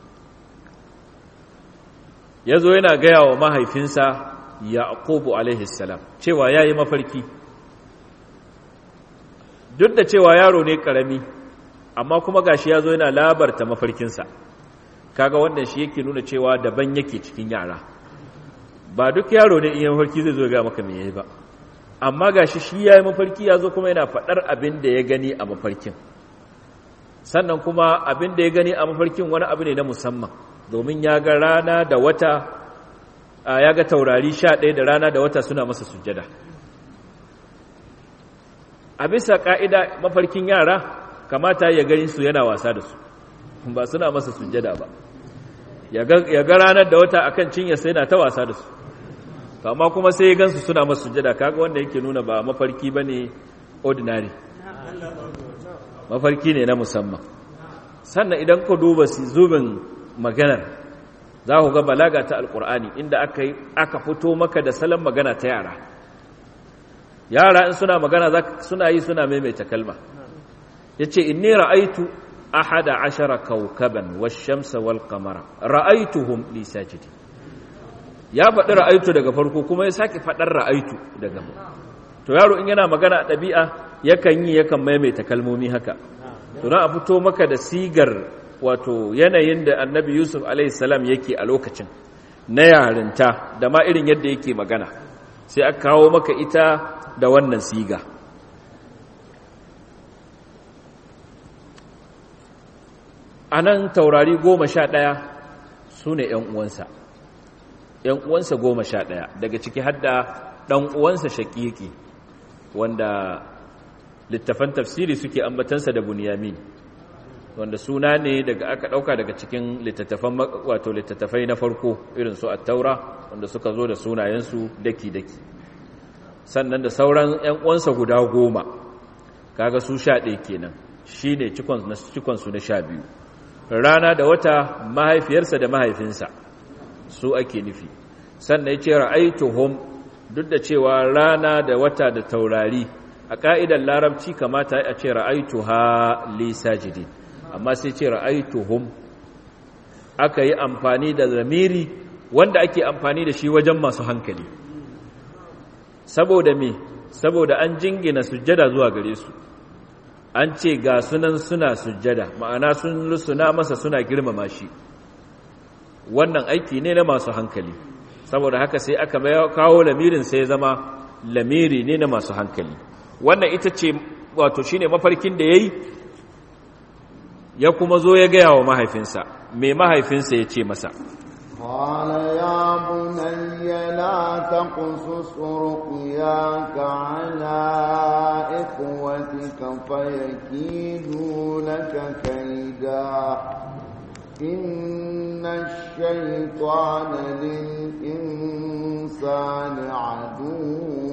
ya zo yana gaya wa mahaifinsa yaqubu alaihi salam cewa ya yi mafarki duk da cewa yaro ne karami amma kuma gashi ya zo yana labarta mafarkinsa kaga wannan shi yake nuna cewa daban yake cikin yara ba duk yaro ne iya mafarki zai zo ga maka me yayi ba amma gashi shi yayi mafarki ya zo kuma yana faɗar abin da ya gani a mafarkin sannan kuma abin da ya gani a mafarkin wani abu ne na musamman domin ya ga rana da wata ya ga taurari sha ɗaya da rana da wata suna masa sujjada a bisa ƙa'ida mafarkin yara kamata ya gani su yana wasa da su ba suna masa sujjada ba ya ga ranar da wata akan cinya sai na ta wasa da su amma kuma sai ya gansu suna masa sujjada kaga wanda yake nuna ba mafarki ba ne ordinary mafarki ne na musamman sannan idan ku duba zubin maganar za ku ga balaga ta alkur'ani inda aka aka fito maka da salon magana ta yara yara in suna magana suna yi suna maimaita kalma yace inni ra'aitu ahada ashara kawkaban wash-shamsa wal-qamara ra'aituhum li sajidi ya faɗi ra'aitu daga farko kuma ya sake faɗar ra'aitu daga to yaro in yana magana a ɗabi'a yakan yi yakan maimaita kalmomi haka to na a fito maka da sigar wato yanayin da annabi yusuf alaihissalam yake a lokacin na yarinta da ma irin yadda yake magana sai aka kawo maka ita da wannan siga a nan taurari goma sha ɗaya su ne ‘yan uwansa ‘yan uwansa goma sha ɗaya daga ciki hadda ɗan uwansa shaƙiƙi wanda littafan tafsiri suke ambatansa da bunyamin wanda suna ne daga aka ɗauka daga cikin littattafan wato littattafai na farko irin su attaura wanda suka zo da sunayensu daki-daki sannan da sauran 'yan uwansa guda goma kaga su sha ɗaya kenan shi ne cikonsu na sha biyu rana da wata mahaifiyarsa da mahaifinsa su ake nufi sannan ya ce ra'aituhum duk da cewa rana da wata da taurari a ƙa'idar larabci kamata a ce ra'aituha li sajidin amma sai ce ra'aituhum aka yi amfani da zamiri wanda ake amfani da shi wajen masu hankali saboda me saboda an jingina sujjada zuwa gare su an ce ga sunan suna sujjada ma'ana sun lusuna masa suna girmama shi wannan aiki ne na masu hankali saboda haka sai aka kawo lamirin sai zama lamiri ne na masu hankali wannan ita ce wato shine mafarkin da yayi ya kuma zo ya gaya wa mahaifinsa mai mahaifinsa ya ce masa قال يا بني لا تقصص رؤياك على إخوتك فيكيدوا لك كيدا إن الشيطان للإنسان عدو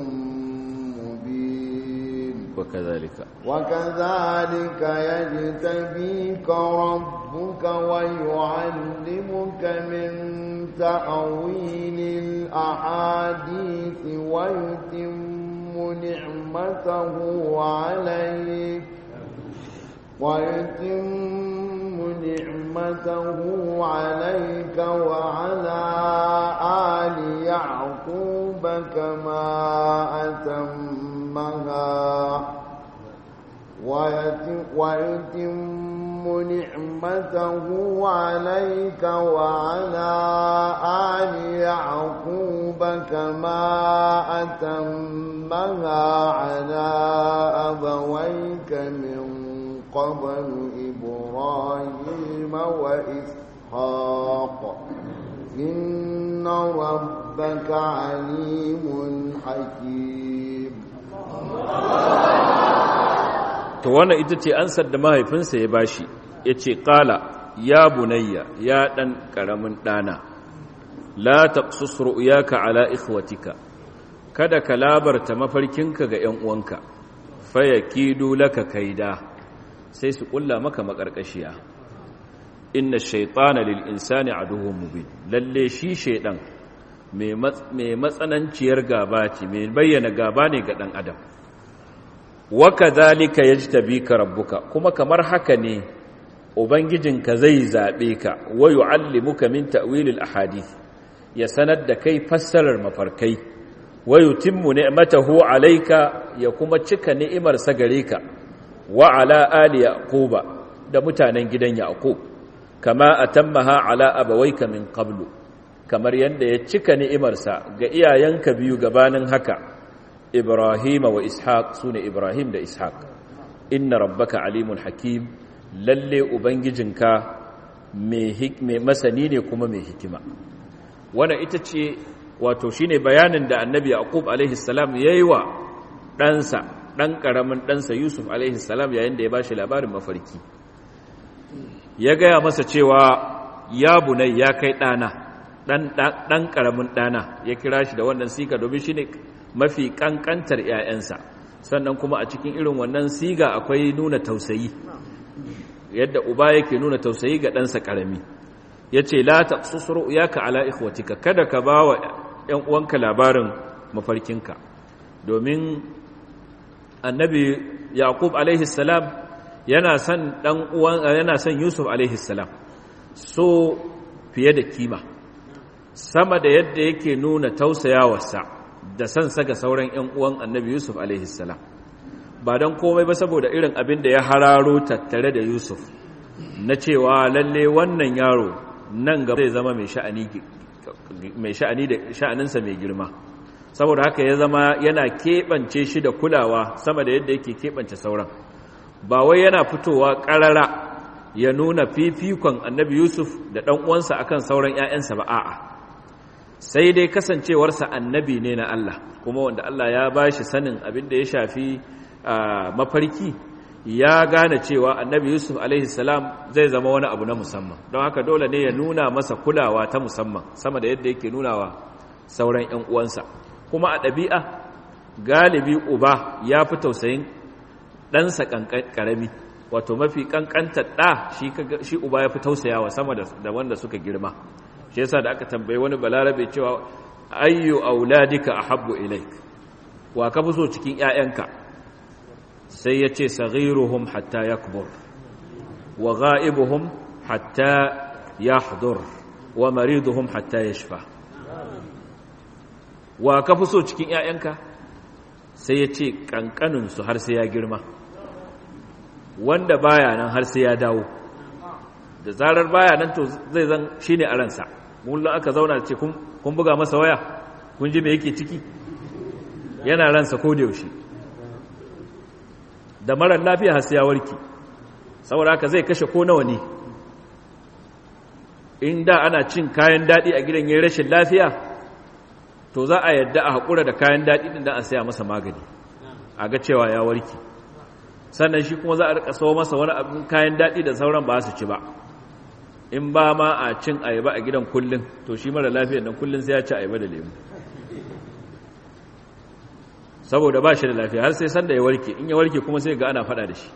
وكذلك وكذلك يجتبيك ربك ويعلمك من تأويل الأحاديث ويتم نعمته عليك ويتم نعمته عليك وعلى آل يعقوب كما أتمها ويتم نعمته عليك وعلى آل يعقوب كما أتمها على أبويك من قبل إبراهيم وإسحاق إن ربك عليم حكيم to wannan ita ce ansar da mahaifinsa ya bashi ya ce ƙala ya bunayya ya ɗan ƙaramin ɗana la taqsus ru'yaka ala ikhwatika kada ka labarta mafarkinka ga ‘yan uwanka fayakidu laka kaida sai su ƙulla maka maƙarƙashiya inna shaitana lil insani aduwwun mubin lalle shi shaidan mai matsananciyar gaba ce mai bayyana gaba ne ga ɗan adam waka zalika ya ji ka rabbuka kuma kamar haka ne ubangijinka zai zaɓe ka wa yu'allimuka min ta'wilil ahadith ya sanar da kai fassarar mafarkai wa yutimmu ni'matahu alayka ya kuma cika ni'imar sa gare ka wa ala ali yaquba da mutanen gidan yaqub kama atammaha ala abawayka min qablu kamar yadda ya cika ni'imarsa ga iyayenka biyu gabanin haka Ibrahim wa Ishaq sune Ibrahim da Ishaq inna rabbaka alimun hakim lalle ubangijinka mai masani ne kuma mai hikima wannan ita ce wato shine bayanin da annabi yaqub alaihi salam yayi wa ɗansa ɗan ƙaramin ɗansa yusuf alaihi salam yayin da ya bashi labarin mafarki ya gaya masa cewa ya bunai ya kai ɗana ɗan ƙaramin ɗana ya kira shi da wannan siga domin shi ne mafi ƙanƙantar ‘ya'yansa sannan kuma a cikin irin wannan siga akwai nuna tausayi yadda uba yake nuna tausayi ga ɗansa ƙarami ya ce la ta susuru ya ka ala ikhwatika kada ka ba wa ‘yan uwanka labarin mafarkinka domin annabi yaqub alaihi salam yana son dan uwan yana son yusuf alaihi salam so fiye da kima sama da yadda yake nuna tausayawarsa da son ga sauran ƴan uwan annabi yusuf alaihi salam ba dan komai ba saboda irin abin da ya hararo tattare da yusuf na cewa lalle wannan yaro nan gaba zai zama mai sha'ani mai sha'ani da sha'aninsa mai girma saboda haka ya zama yana keɓance shi da kulawa sama da yadda yake keɓance sauran ba wai yana fitowa ƙarara ya nuna fifikon annabi yusuf da ɗan uwansa akan sauran 'ya'yansa ba a'a sai dai kasancewarsa annabi ne na Allah kuma wanda Allah ya ba shi sanin abin da ya shafi mafarki ya gane cewa annabi yusuf salam zai zama wani abu na musamman don haka dole ne ya nuna masa kulawa ta musamman sama da yadda yake nunawa sauran 'yan uwansa kuma a ɗabi'a galibi uba ya fi tausayin ɗansa ƙarami wato mafi ƙanƙantar ɗa shi uba ya fi tausayawa sama da wanda suka girma shi yasa da aka tambayi wani balarabe cewa ayyu auladika ahabbu ilaik wa ka fi so cikin 'ya'yanka sai ya ce saghiruhum hatta yakbur wa gha'ibuhum hatta yahdur wa mariduhum hatta yashfa wa ka fi so cikin 'ya'yanka sai ya ce ƙanƙaninsu har sai ya girma wanda baya nan har sai ya dawo da zarar baya nan to zai zan shi ne a ransa mullum aka zauna da ce kun buga masa waya kun ji mai yake ciki yana ransa ko da yaushe da marar lafiya har sai ya warki saboda haka zai kashe ko nawa ne in da ana cin kayan daɗi a gidan yayin rashin lafiya to za a yadda a haƙura da kayan daɗi ɗin da a saya masa magani a ga cewa ya warki sannan shi kuma za a rika sawo masa wani abin kayan daɗi da sauran ba su ci ba in ba ma a cin ayaba a gidan kullum to shi mara lafiyar nan kullum sai ya ci ayaba da lemu saboda ba shi da lafiya har sai sanda ya warke in ya warke kuma sai ga ana faɗa da shi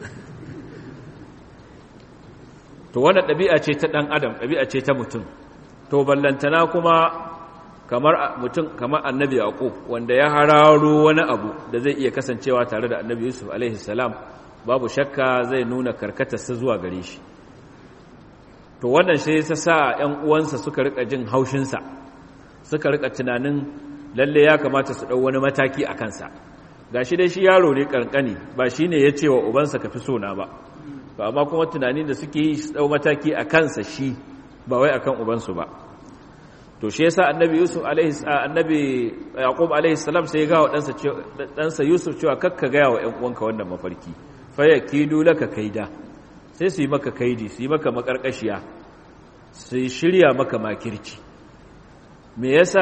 to wannan ɗabi'a ce ta ɗan adam ɗabi'a ce ta mutum to ballantana kuma kamar mutum kamar annabi yaqub wanda ya hararo wani abu da zai iya kasancewa tare da annabi yusuf alaihi salam babu shakka zai nuna karkatarsa zuwa gare shi to wannan shi ya sa ƴan uwansa suka rika jin haushinsa suka rika tunanin lalle ya kamata su ɗau wani mataki a kansa gashi dai shi yaro ne kankani ba shine ya ce wa ubansa ka fi so na ba to amma kuma tunanin da suke yi su ɗau mataki a kansa shi ba wai akan ubansu ba to shi yasa annabi yusuf alaihi annabi yaqub alaihi salam sai ya ga wa ɗansa ɗansa yusuf cewa kakka ga wa ƴan uwanka wannan mafarki fa yakidu laka kaida sai su yi maka kaidi su yi maka makarkashiya su shirya maka makirci me yasa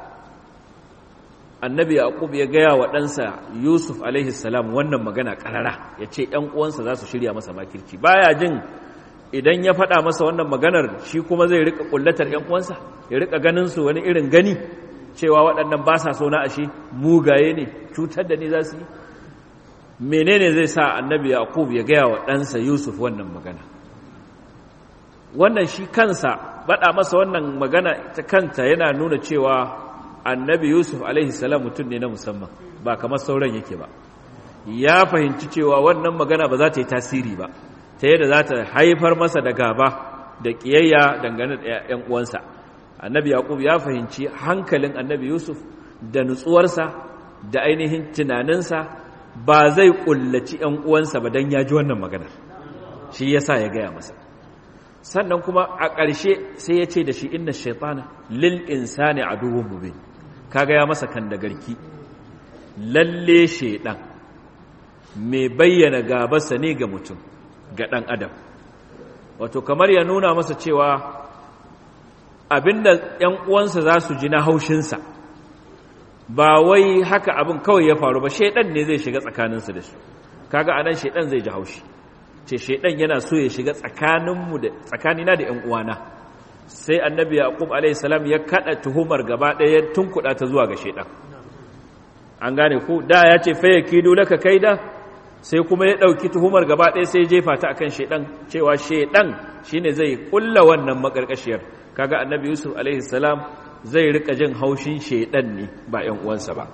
annabi yaqub ya gaya wa ɗansa yusuf alaihi salam wannan magana karara ya ce ‘yan uwansa za su shirya masa makirci baya jin idan ya faɗa masa wannan maganar shi kuma zai rika ƙullatar ‘yan uwansa ya rika ganin su wani irin gani cewa waɗannan ba sa so na ashe mugaye ne cutar da ni za su yi menene zai sa annabi yaqub ya gaya wa ɗansa yusuf wannan magana wannan shi kansa baɗa masa wannan magana ta kanta yana nuna cewa annabi yusuf alaihi salam mutum ne na musamman ba kamar sauran yake ba ya fahimci cewa wannan magana ba za ta yi tasiri ba ta yadda za ta haifar masa da gaba da ƙiyayya dangane da ‘yan uwansa annabi yaqub ya fahimci hankalin annabi yusuf da nutsuwarsa da ainihin tunaninsa ba zai ƙullaci ‘yan uwansa ba don ya ji wannan maganar shi ya sa ya gaya masa sannan kuma a ƙarshe sai ya ce da shi inna shaitana lil insani aduwwun mubin kaga ya masa kan da garki lalle shaidan mai bayyana gabarsa ne ga mutum ga ɗan adam wato kamar ya nuna masa cewa abinda ‘yan uwansa za su ji na haushinsa ba wai haka abin kawai ya faru ba shaidan ne zai shiga tsakaninsu da su kaga anan shaidan zai ji haushi ce shaidan yana so ya shiga tsakaninmu da tsakanina da ‘yan uwana sai annabi yaqub alayhi salam ya kada tuhumar gaba ɗaya tunkuɗa ta zuwa ga shaidan an gane ku da ya ce fa yakidu laka kaida sai kuma ya ɗauki tuhumar gaba ɗaya sai jefa ta akan shaidan cewa shaidan shine zai kulla wannan makarkashiyar kaga annabi yusuf alaihi salam zai rika jin haushin shaidan ne ba ‘yan uwansa ba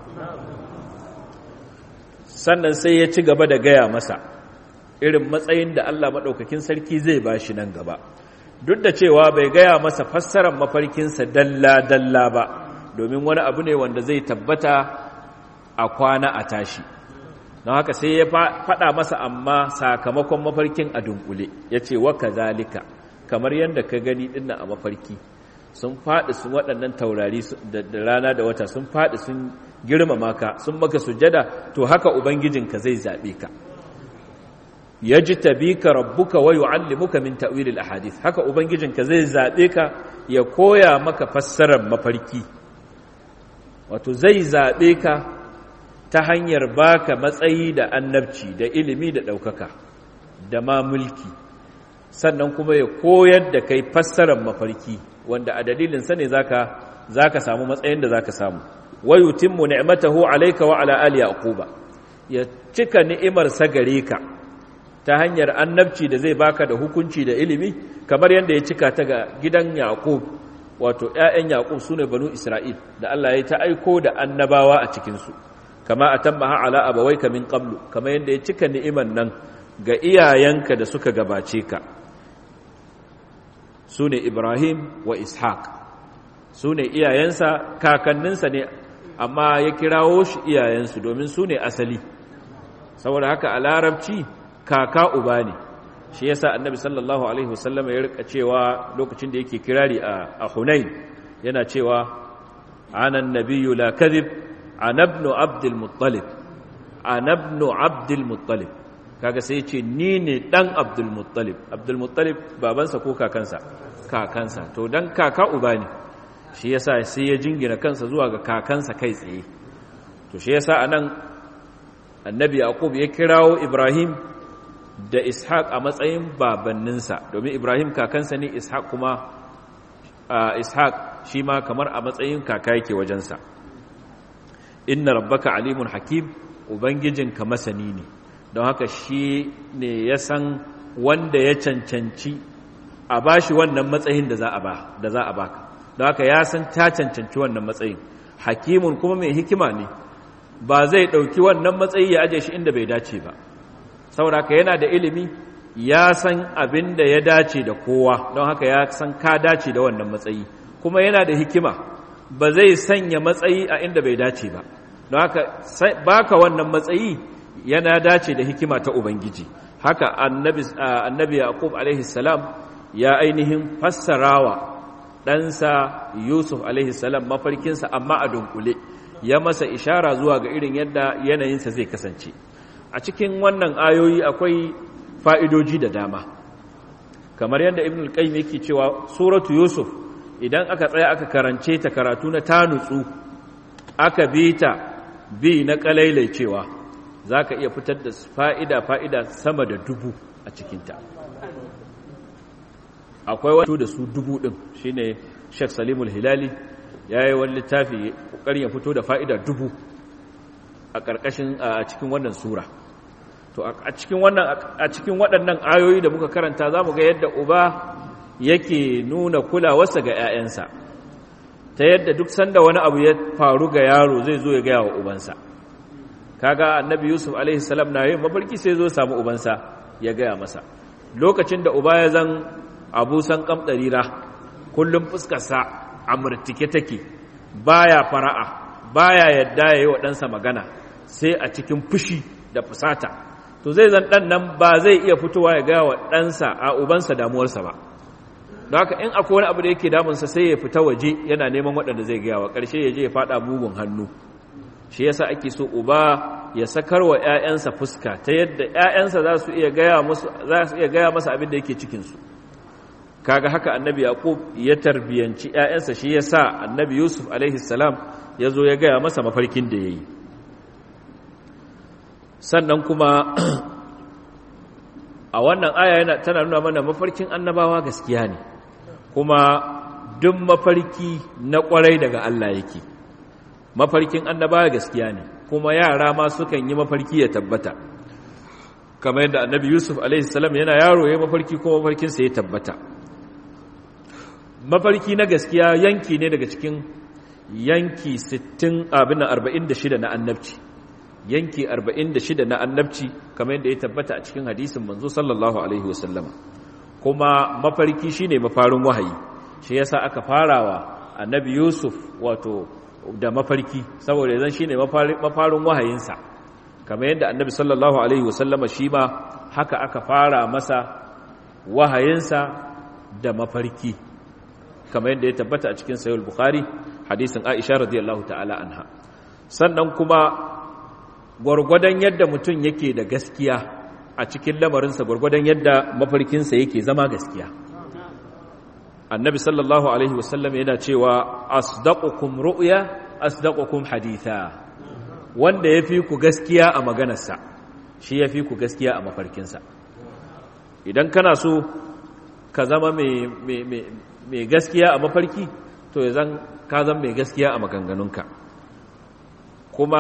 sannan sai ya ci gaba da gaya masa irin matsayin da Allah maɗaukakin sarki zai ba shi nan gaba duk da cewa bai gaya masa fassarar mafarkinsa dalla-dalla ba domin wani abu ne wanda zai tabbata a kwana a tashi don haka sai ya faɗa masa amma sakamakon mafarkin a dunkule ya ce waka zalika kamar yadda ka gani dinna a mafarki sun faɗi sun waɗannan taurari da rana da wata sun faɗi sun girmama ka sun maka sujada to haka ubangijinka zai zaɓe ka yajtabika rabbuka wa yu'allimuka min ta'wil al-ahadith haka ubangijinka zai zabe ka ya koya maka fassarar mafarki wato zai zabe ka ta hanyar baka matsayi da annabci da ilimi da daukaka da ma mulki sannan kuma ya koyar da kai fassarar mafarki wanda a dalilin sa ne zaka zaka samu matsayin da zaka samu wa yutimmu ni'matahu alayka wa ala ali yaquba ya cika ni'imar sa gare ka ta hanyar annabci da zai baka da hukunci da ilimi kamar yadda ya cika ta ga gidan Yaqub wato ƴaƴan Yaqub sune banu Isra'il da Allah ya ta aiko da annabawa a cikin su kama atammaha ala abawayka min qablu kama yadda ya cika ni'iman nan ga iyayenka da suka gabace ka sune Ibrahim wa Ishaq sune iyayensa kakanninsa ne amma ya kirawo shi iyayensu domin su ne asali saboda haka a larabci kaka uba ne shi yasa annabi sallallahu alaihi wasallam ya rika cewa lokacin da yake kirari a Hunain yana cewa ana annabiyyu la kadhib ana ibn abdul muttalib ana ibn abdul muttalib kaga sai yace ni ne dan abdul muttalib abdul muttalib babansa ko kakansa kakansa to dan kaka uba ne shi yasa sai ya jingina kansa zuwa ga kakansa kai tsaye to shi yasa anan annabi yaqub ya kirawo ibrahim da ishaq a matsayin babanninsa domin ibrahim kakansa ne ishaq kuma ishaq shi ma kamar a matsayin kaka yake wajensa inna rabbaka alimun hakim ubangijinka masani ne don haka shi ne ya san wanda ya cancanci a bashi wannan matsayin da za a baka don haka ya san ta cancanci wannan matsayin hakimun kuma mai hikima ne ba zai ɗauki wannan matsayi ya aje shi inda bai dace ba saboda haka yana da ilimi ya san abin da ya dace da kowa don haka ya san ka dace da wannan matsayi kuma yana da hikima ba zai sanya matsayi a inda bai dace ba don haka baka wannan matsayi yana dace da hikima ta ubangiji haka annabi annabi yaqub alaihi salam ya ainihin fassarawa ɗansa yusuf salam mafarkinsa amma a dunkule ya masa ishara zuwa ga irin yadda yanayinsa zai kasance a cikin wannan ayoyi akwai fa'idoji da dama kamar yadda ibn al-qayyim yake cewa suratu yusuf idan aka tsaya aka karance ta karatu na tanutsu aka bi ta bi na kalailai cewa za ka iya fitar da fa'ida fa'ida sama da dubu a cikinta akwai wato da su dubu ɗin shi ne sheikh salimul hilali ya yi wani littafi ƙoƙarin ya fito da fa'ida dubu a ƙarƙashin a cikin wannan sura to a cikin waɗannan ayoyi da muka karanta za mu ga yadda uba yake nuna kulawarsa ga ‘ya'yansa ta yadda duk sanda wani abu ya faru ga yaro zai zo ya gaya wa ubansa kaga annabi yusuf alaihissalam na yin mafarki sai zo samu ubansa ya gaya masa lokacin da uba ya zan abu san kamɗarira kullum fuskarsa a murtike take baya fara'a baya yadda ya yi wa ɗansa magana sai a cikin fushi da fusata to zai zan ɗan nan ba zai iya fitowa ya gaya wa ɗansa a ubansa damuwarsa ba don haka in akwai wani abu da yake damunsa sai ya fita waje yana neman waɗanda zai gaya wa ƙarshe ya je ya faɗa mugun hannu shi yasa ake so uba ya sakar wa ‘ya'yansa fuska ta yadda ‘ya'yansa za su iya gaya masa abin da yake cikinsu kaga haka annabi yaqub ya tarbiyanci ‘ya'yansa shi ya sa annabi yusuf salam ya zo ya gaya masa mafarkin da ya yi sannan kuma a wannan aya yana tana nuna mana mafarkin annabawa gaskiya ne kuma duk mafarki na kwarai daga Allah yake mafarkin annabawa gaskiya ne kuma yara ma sukan yi mafarki ya tabbata kamar yadda annabi yusuf alaihissalam yana yaro ya mafarki kuma mafarkinsa ya tabbata mafarki na gaskiya yanki ne daga cikin yanki 60 abin 46 na annabci yanki 46 na annabci kamar yadda ya tabbata a cikin hadisin manzo sallallahu alaihi wasallama kuma mafarki shine mafarin wahayi shi yasa aka farawa annabi yusuf wato da mafarki saboda yanzu shine mafarin wahayinsa kamar yadda annabi sallallahu alaihi wasallama shi ma haka aka fara masa wahayinsa da mafarki kamar yadda ya tabbata a cikin sahih bukhari hadisin aisha radiyallahu ta'ala anha sannan kuma gwargwadon yadda mutum yake da gaskiya a cikin lamarinsa gwargwadon yadda mafarkinsa yake zama gaskiya annabi sallallahu alaihi wasallam yana cewa asdaqukum ru'ya asdaqukum haditha wanda yafi ku gaskiya a maganarsa shi yafi ku gaskiya a mafarkinsa idan kana so ka zama mai gaskiya a mafarki to ya zan ka zama mai gaskiya a maganganunka kuma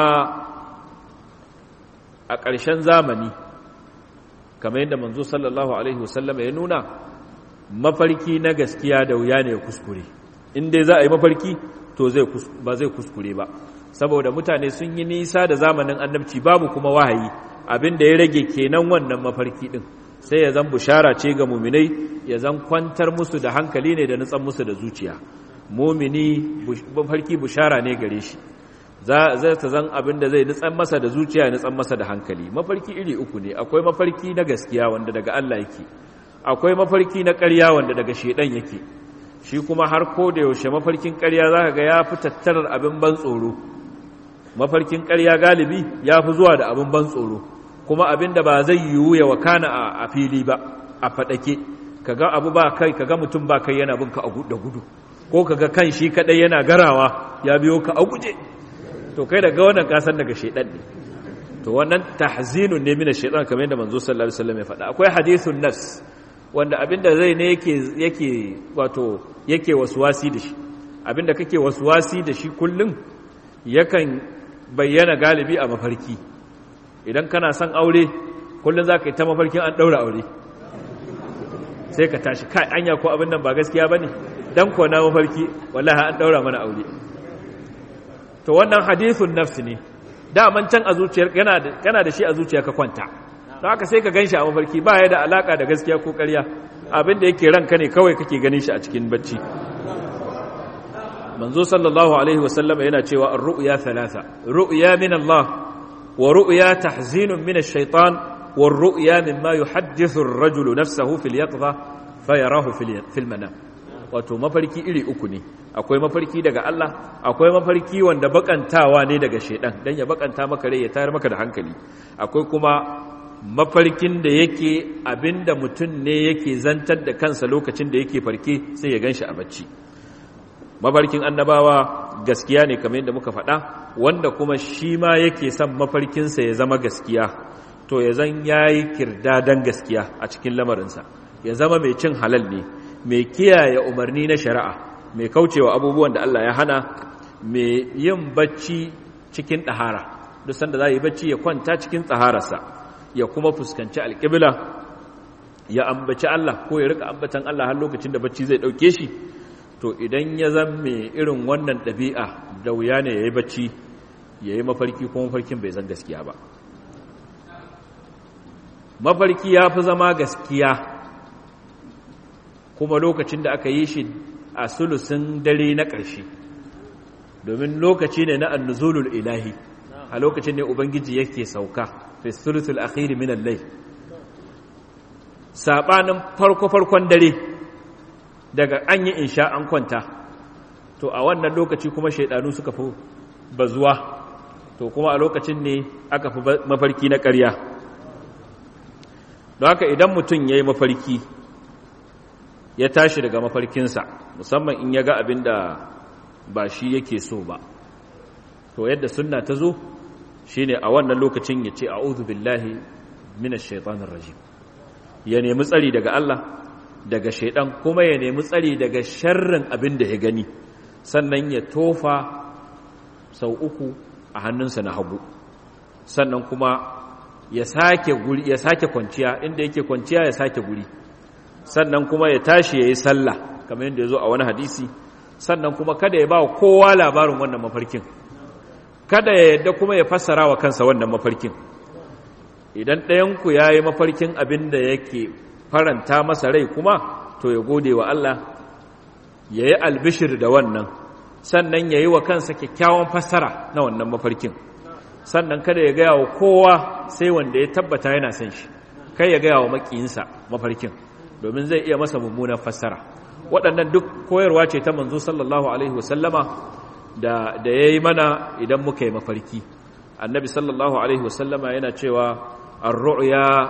a ƙarshen zamani kamar yadda manzo sallallahu alaihi wasallam ya nuna mafarki na gaskiya da wuya ne ya kuskure in dai za a yi mafarki to ba zai kuskure ba saboda mutane sun yi nisa da zamanin annabci babu kuma wahayi abin da ya rage kenan wannan mafarki din sai ya zan bushara ce ga muminai ya zan kwantar musu da hankali ne da nutsan musu da zuciya mumini mafarki bushara ne gare shi za ta zan abin da zai nutsan masa da zuciya ya nutsan masa da hankali mafarki iri uku ne akwai mafarki na gaskiya wanda daga Allah yake akwai mafarki na ƙarya wanda daga shedan yake shi kuma har ko da yaushe mafarkin ƙarya zaka ga ya fi tattarar abin ban tsoro mafarkin ƙarya galibi ya fi zuwa da abin ban tsoro kuma abin da ba zai yiwu ya wakana a fili ba a faɗake kaga abu ba kai kaga mutum ba kai yana bin ka da gudu ko kaga kan shi kadai yana garawa ya biyo ka a guje to kai daga wannan kasan daga shedan ne to wannan tahzinun ne mina shedan kamar yadda manzo sallallahu alaihi wasallam ya faɗa akwai hadithun nafs wanda abinda zai ne yake yake wato yake waswasi da shi abinda kake waswasi da shi kullum yakan bayyana galibi a mafarki idan kana son aure kullum za ka yi ta mafarkin an ɗaura aure sai ka tashi kai anya ko abin nan ba gaskiya ba ne don ko na mafarki wallaha an ɗaura mana aure to wannan hadithun nafsi ne daman can a zuciyar kana da shi a zuciya ka kwanta don haka sai ka gan shi a mafarki ba ya da alaka da gaskiya ko ƙarya abin da yake ranka ne kawai kake ganin shi a cikin bacci manzo sallallahu alaihi wasallam yana cewa ar-ru'ya thalatha ru'ya min Allah wa ru'ya tahzinun min ash-shaytan wa ru'ya mimma yuhaddithu ar-rajulu nafsahu fil yaqdha fayarahu fil manam wato mafarki iri uku ne akwai mafarki daga Allah akwai mafarki wanda bakantawa ne daga shedan dan ya bakanta maka rai ya tayar maka da hankali akwai kuma mafarkin da yake abinda mutum ne yake zantar da kansa lokacin da yake farke sai ya ganshi a bacci mafarkin annabawa gaskiya ne kamar yadda muka faɗa wanda kuma shi ma yake son mafarkinsa ya zama gaskiya to ya zan yayi kirdadan gaskiya a cikin lamarinsa ya zama mai cin halal ne mai kiyaye umarni na shari'a mai kaucewa abubuwan da Allah ya hana mai yin bacci cikin ɗahara duk sanda za yi bacci ya kwanta cikin tsahararsa ya kuma fuskanci alƙibla ya ambaci Allah ko ya rika ambatan Allah har lokacin da bacci zai ɗauke shi to idan ya zan mai irin wannan ɗabi'a da wuya ne ya yi bacci ya yi mafarki ko mafarkin bai zan gaskiya ba mafarki ya fi zama gaskiya kuma lokacin da aka yi shi a sulusin dare na ƙarshe domin lokaci ne na annuzulul ilahi a lokacin ne ubangiji yake sauka fi sulusul akhiri min allai sabanin farko-farkon dare daga an yi insha an kwanta to a wannan lokaci kuma shaidanu suka fi bazuwa to kuma a lokacin ne aka fi mafarki na ƙarya don haka idan mutum ya yi mafarki ya tashi daga mafarkinsa musamman in ya ga abin da ba shi yake so ba to yadda sunna ta zo shi ne a wannan lokacin ya ce a'udhu billahi minash shaitanir rajim ya nemi tsari daga Allah daga shaidan kuma ya nemi tsari daga sharrin abin da ya gani sannan ya tofa sau uku a hannunsa na hagu sannan kuma ya sake guri ya sake kwanciya inda yake kwanciya ya sake guri sannan kuma ya tashi yayi sallah kamar yadda yazo a wani hadisi sannan kuma kada ya ba kowa labarin wannan mafarkin kada ya yadda kuma ya fassara wa kansa wannan mafarkin idan ɗayan ku yayi mafarkin abin da yake faranta masa rai kuma to ya gode wa Allah yayi albishir da wannan sannan yayi wa kansa kyakkyawan fassara na wannan mafarkin sannan kada ya gaya wa kowa sai wanda ya tabbata yana son shi kai ya gaya wa makiyinsa mafarkin domin zai iya masa mummunan fassara waɗannan duk koyarwa ce ta manzo sallallahu alaihi wasallama da da yayi mana idan muka yi mafarki annabi sallallahu alaihi wasallama yana cewa ar-ru'ya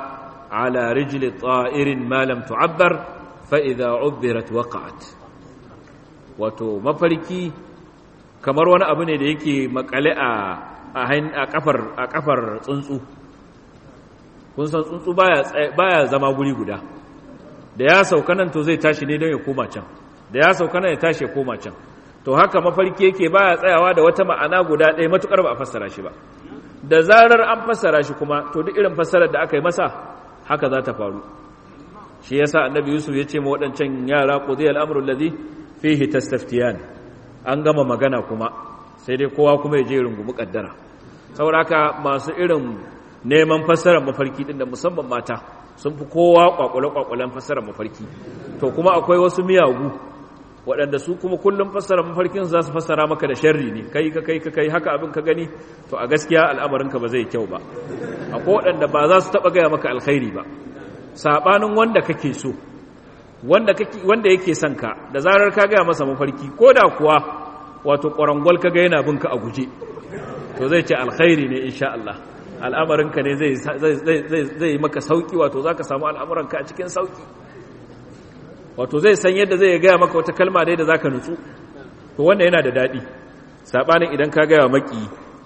ala rijli ta'irin ma lam tu'abbar fa idza ubbirat waqa'at wato mafarki kamar wani abu ne da yake makale a a kafar a kafar tsuntsu kun san tsuntsu baya baya zama guri guda da ya sauka nan to zai tashi ne don ya koma can da ya sauka nan ya tashi ya koma can to haka mafarki yake baya tsayawa da wata ma'ana guda ɗaya matukar ba a fassara shi ba da zarar an fassara shi kuma to duk irin fassarar da aka yi masa haka za ta faru shi yasa annabi yusuf ya ce ma waɗancan yara qudiya al-amru alladhi fihi tastaftiyan an gama magana kuma sai dai kowa kuma ya je rungumi kaddara saboda haka masu irin neman fassarar mafarki din da musamman mata sun fi kowa kwakwale kwakwalen fassarar mafarki to kuma akwai wasu miyagu waɗanda su kuma kullum fassara mafarkin za su fassara maka da sharri ne kai ka kai ka kai haka abin ka gani to a gaskiya al'amarinka ba zai kyau ba akwai waɗanda ba za su taɓa gaya maka alkhairi ba saɓanin wanda kake so wanda kake wanda yake son ka da zarar ka gaya masa mafarki ko da kuwa wato ƙwarangwal ka ga yana bin ka a guje to zai ce alkhairi ne insha Allah al'amarinka ne zai zai yi maka sauki wato zaka samu al'amuranka a cikin sauki wato zai san yadda zai gaya maka wata kalma dai da za ka nutsu to wanda yana da daɗi saɓanin idan ka gaya maki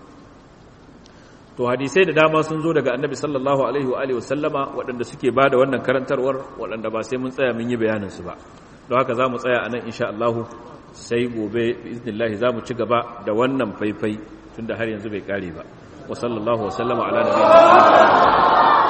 to hadisai da dama sun zo daga annabi sallallahu alaihi wa alihi wasallama waɗanda suke ba da wannan karantarwar waɗanda ba sai mun tsaya mun yi bayaninsu ba don haka za mu tsaya a nan insha Allah sai gobe iznillahi za mu ci gaba da wannan faifai tunda har yanzu bai kare ba wa sallallahu wa sallama ala nabiyina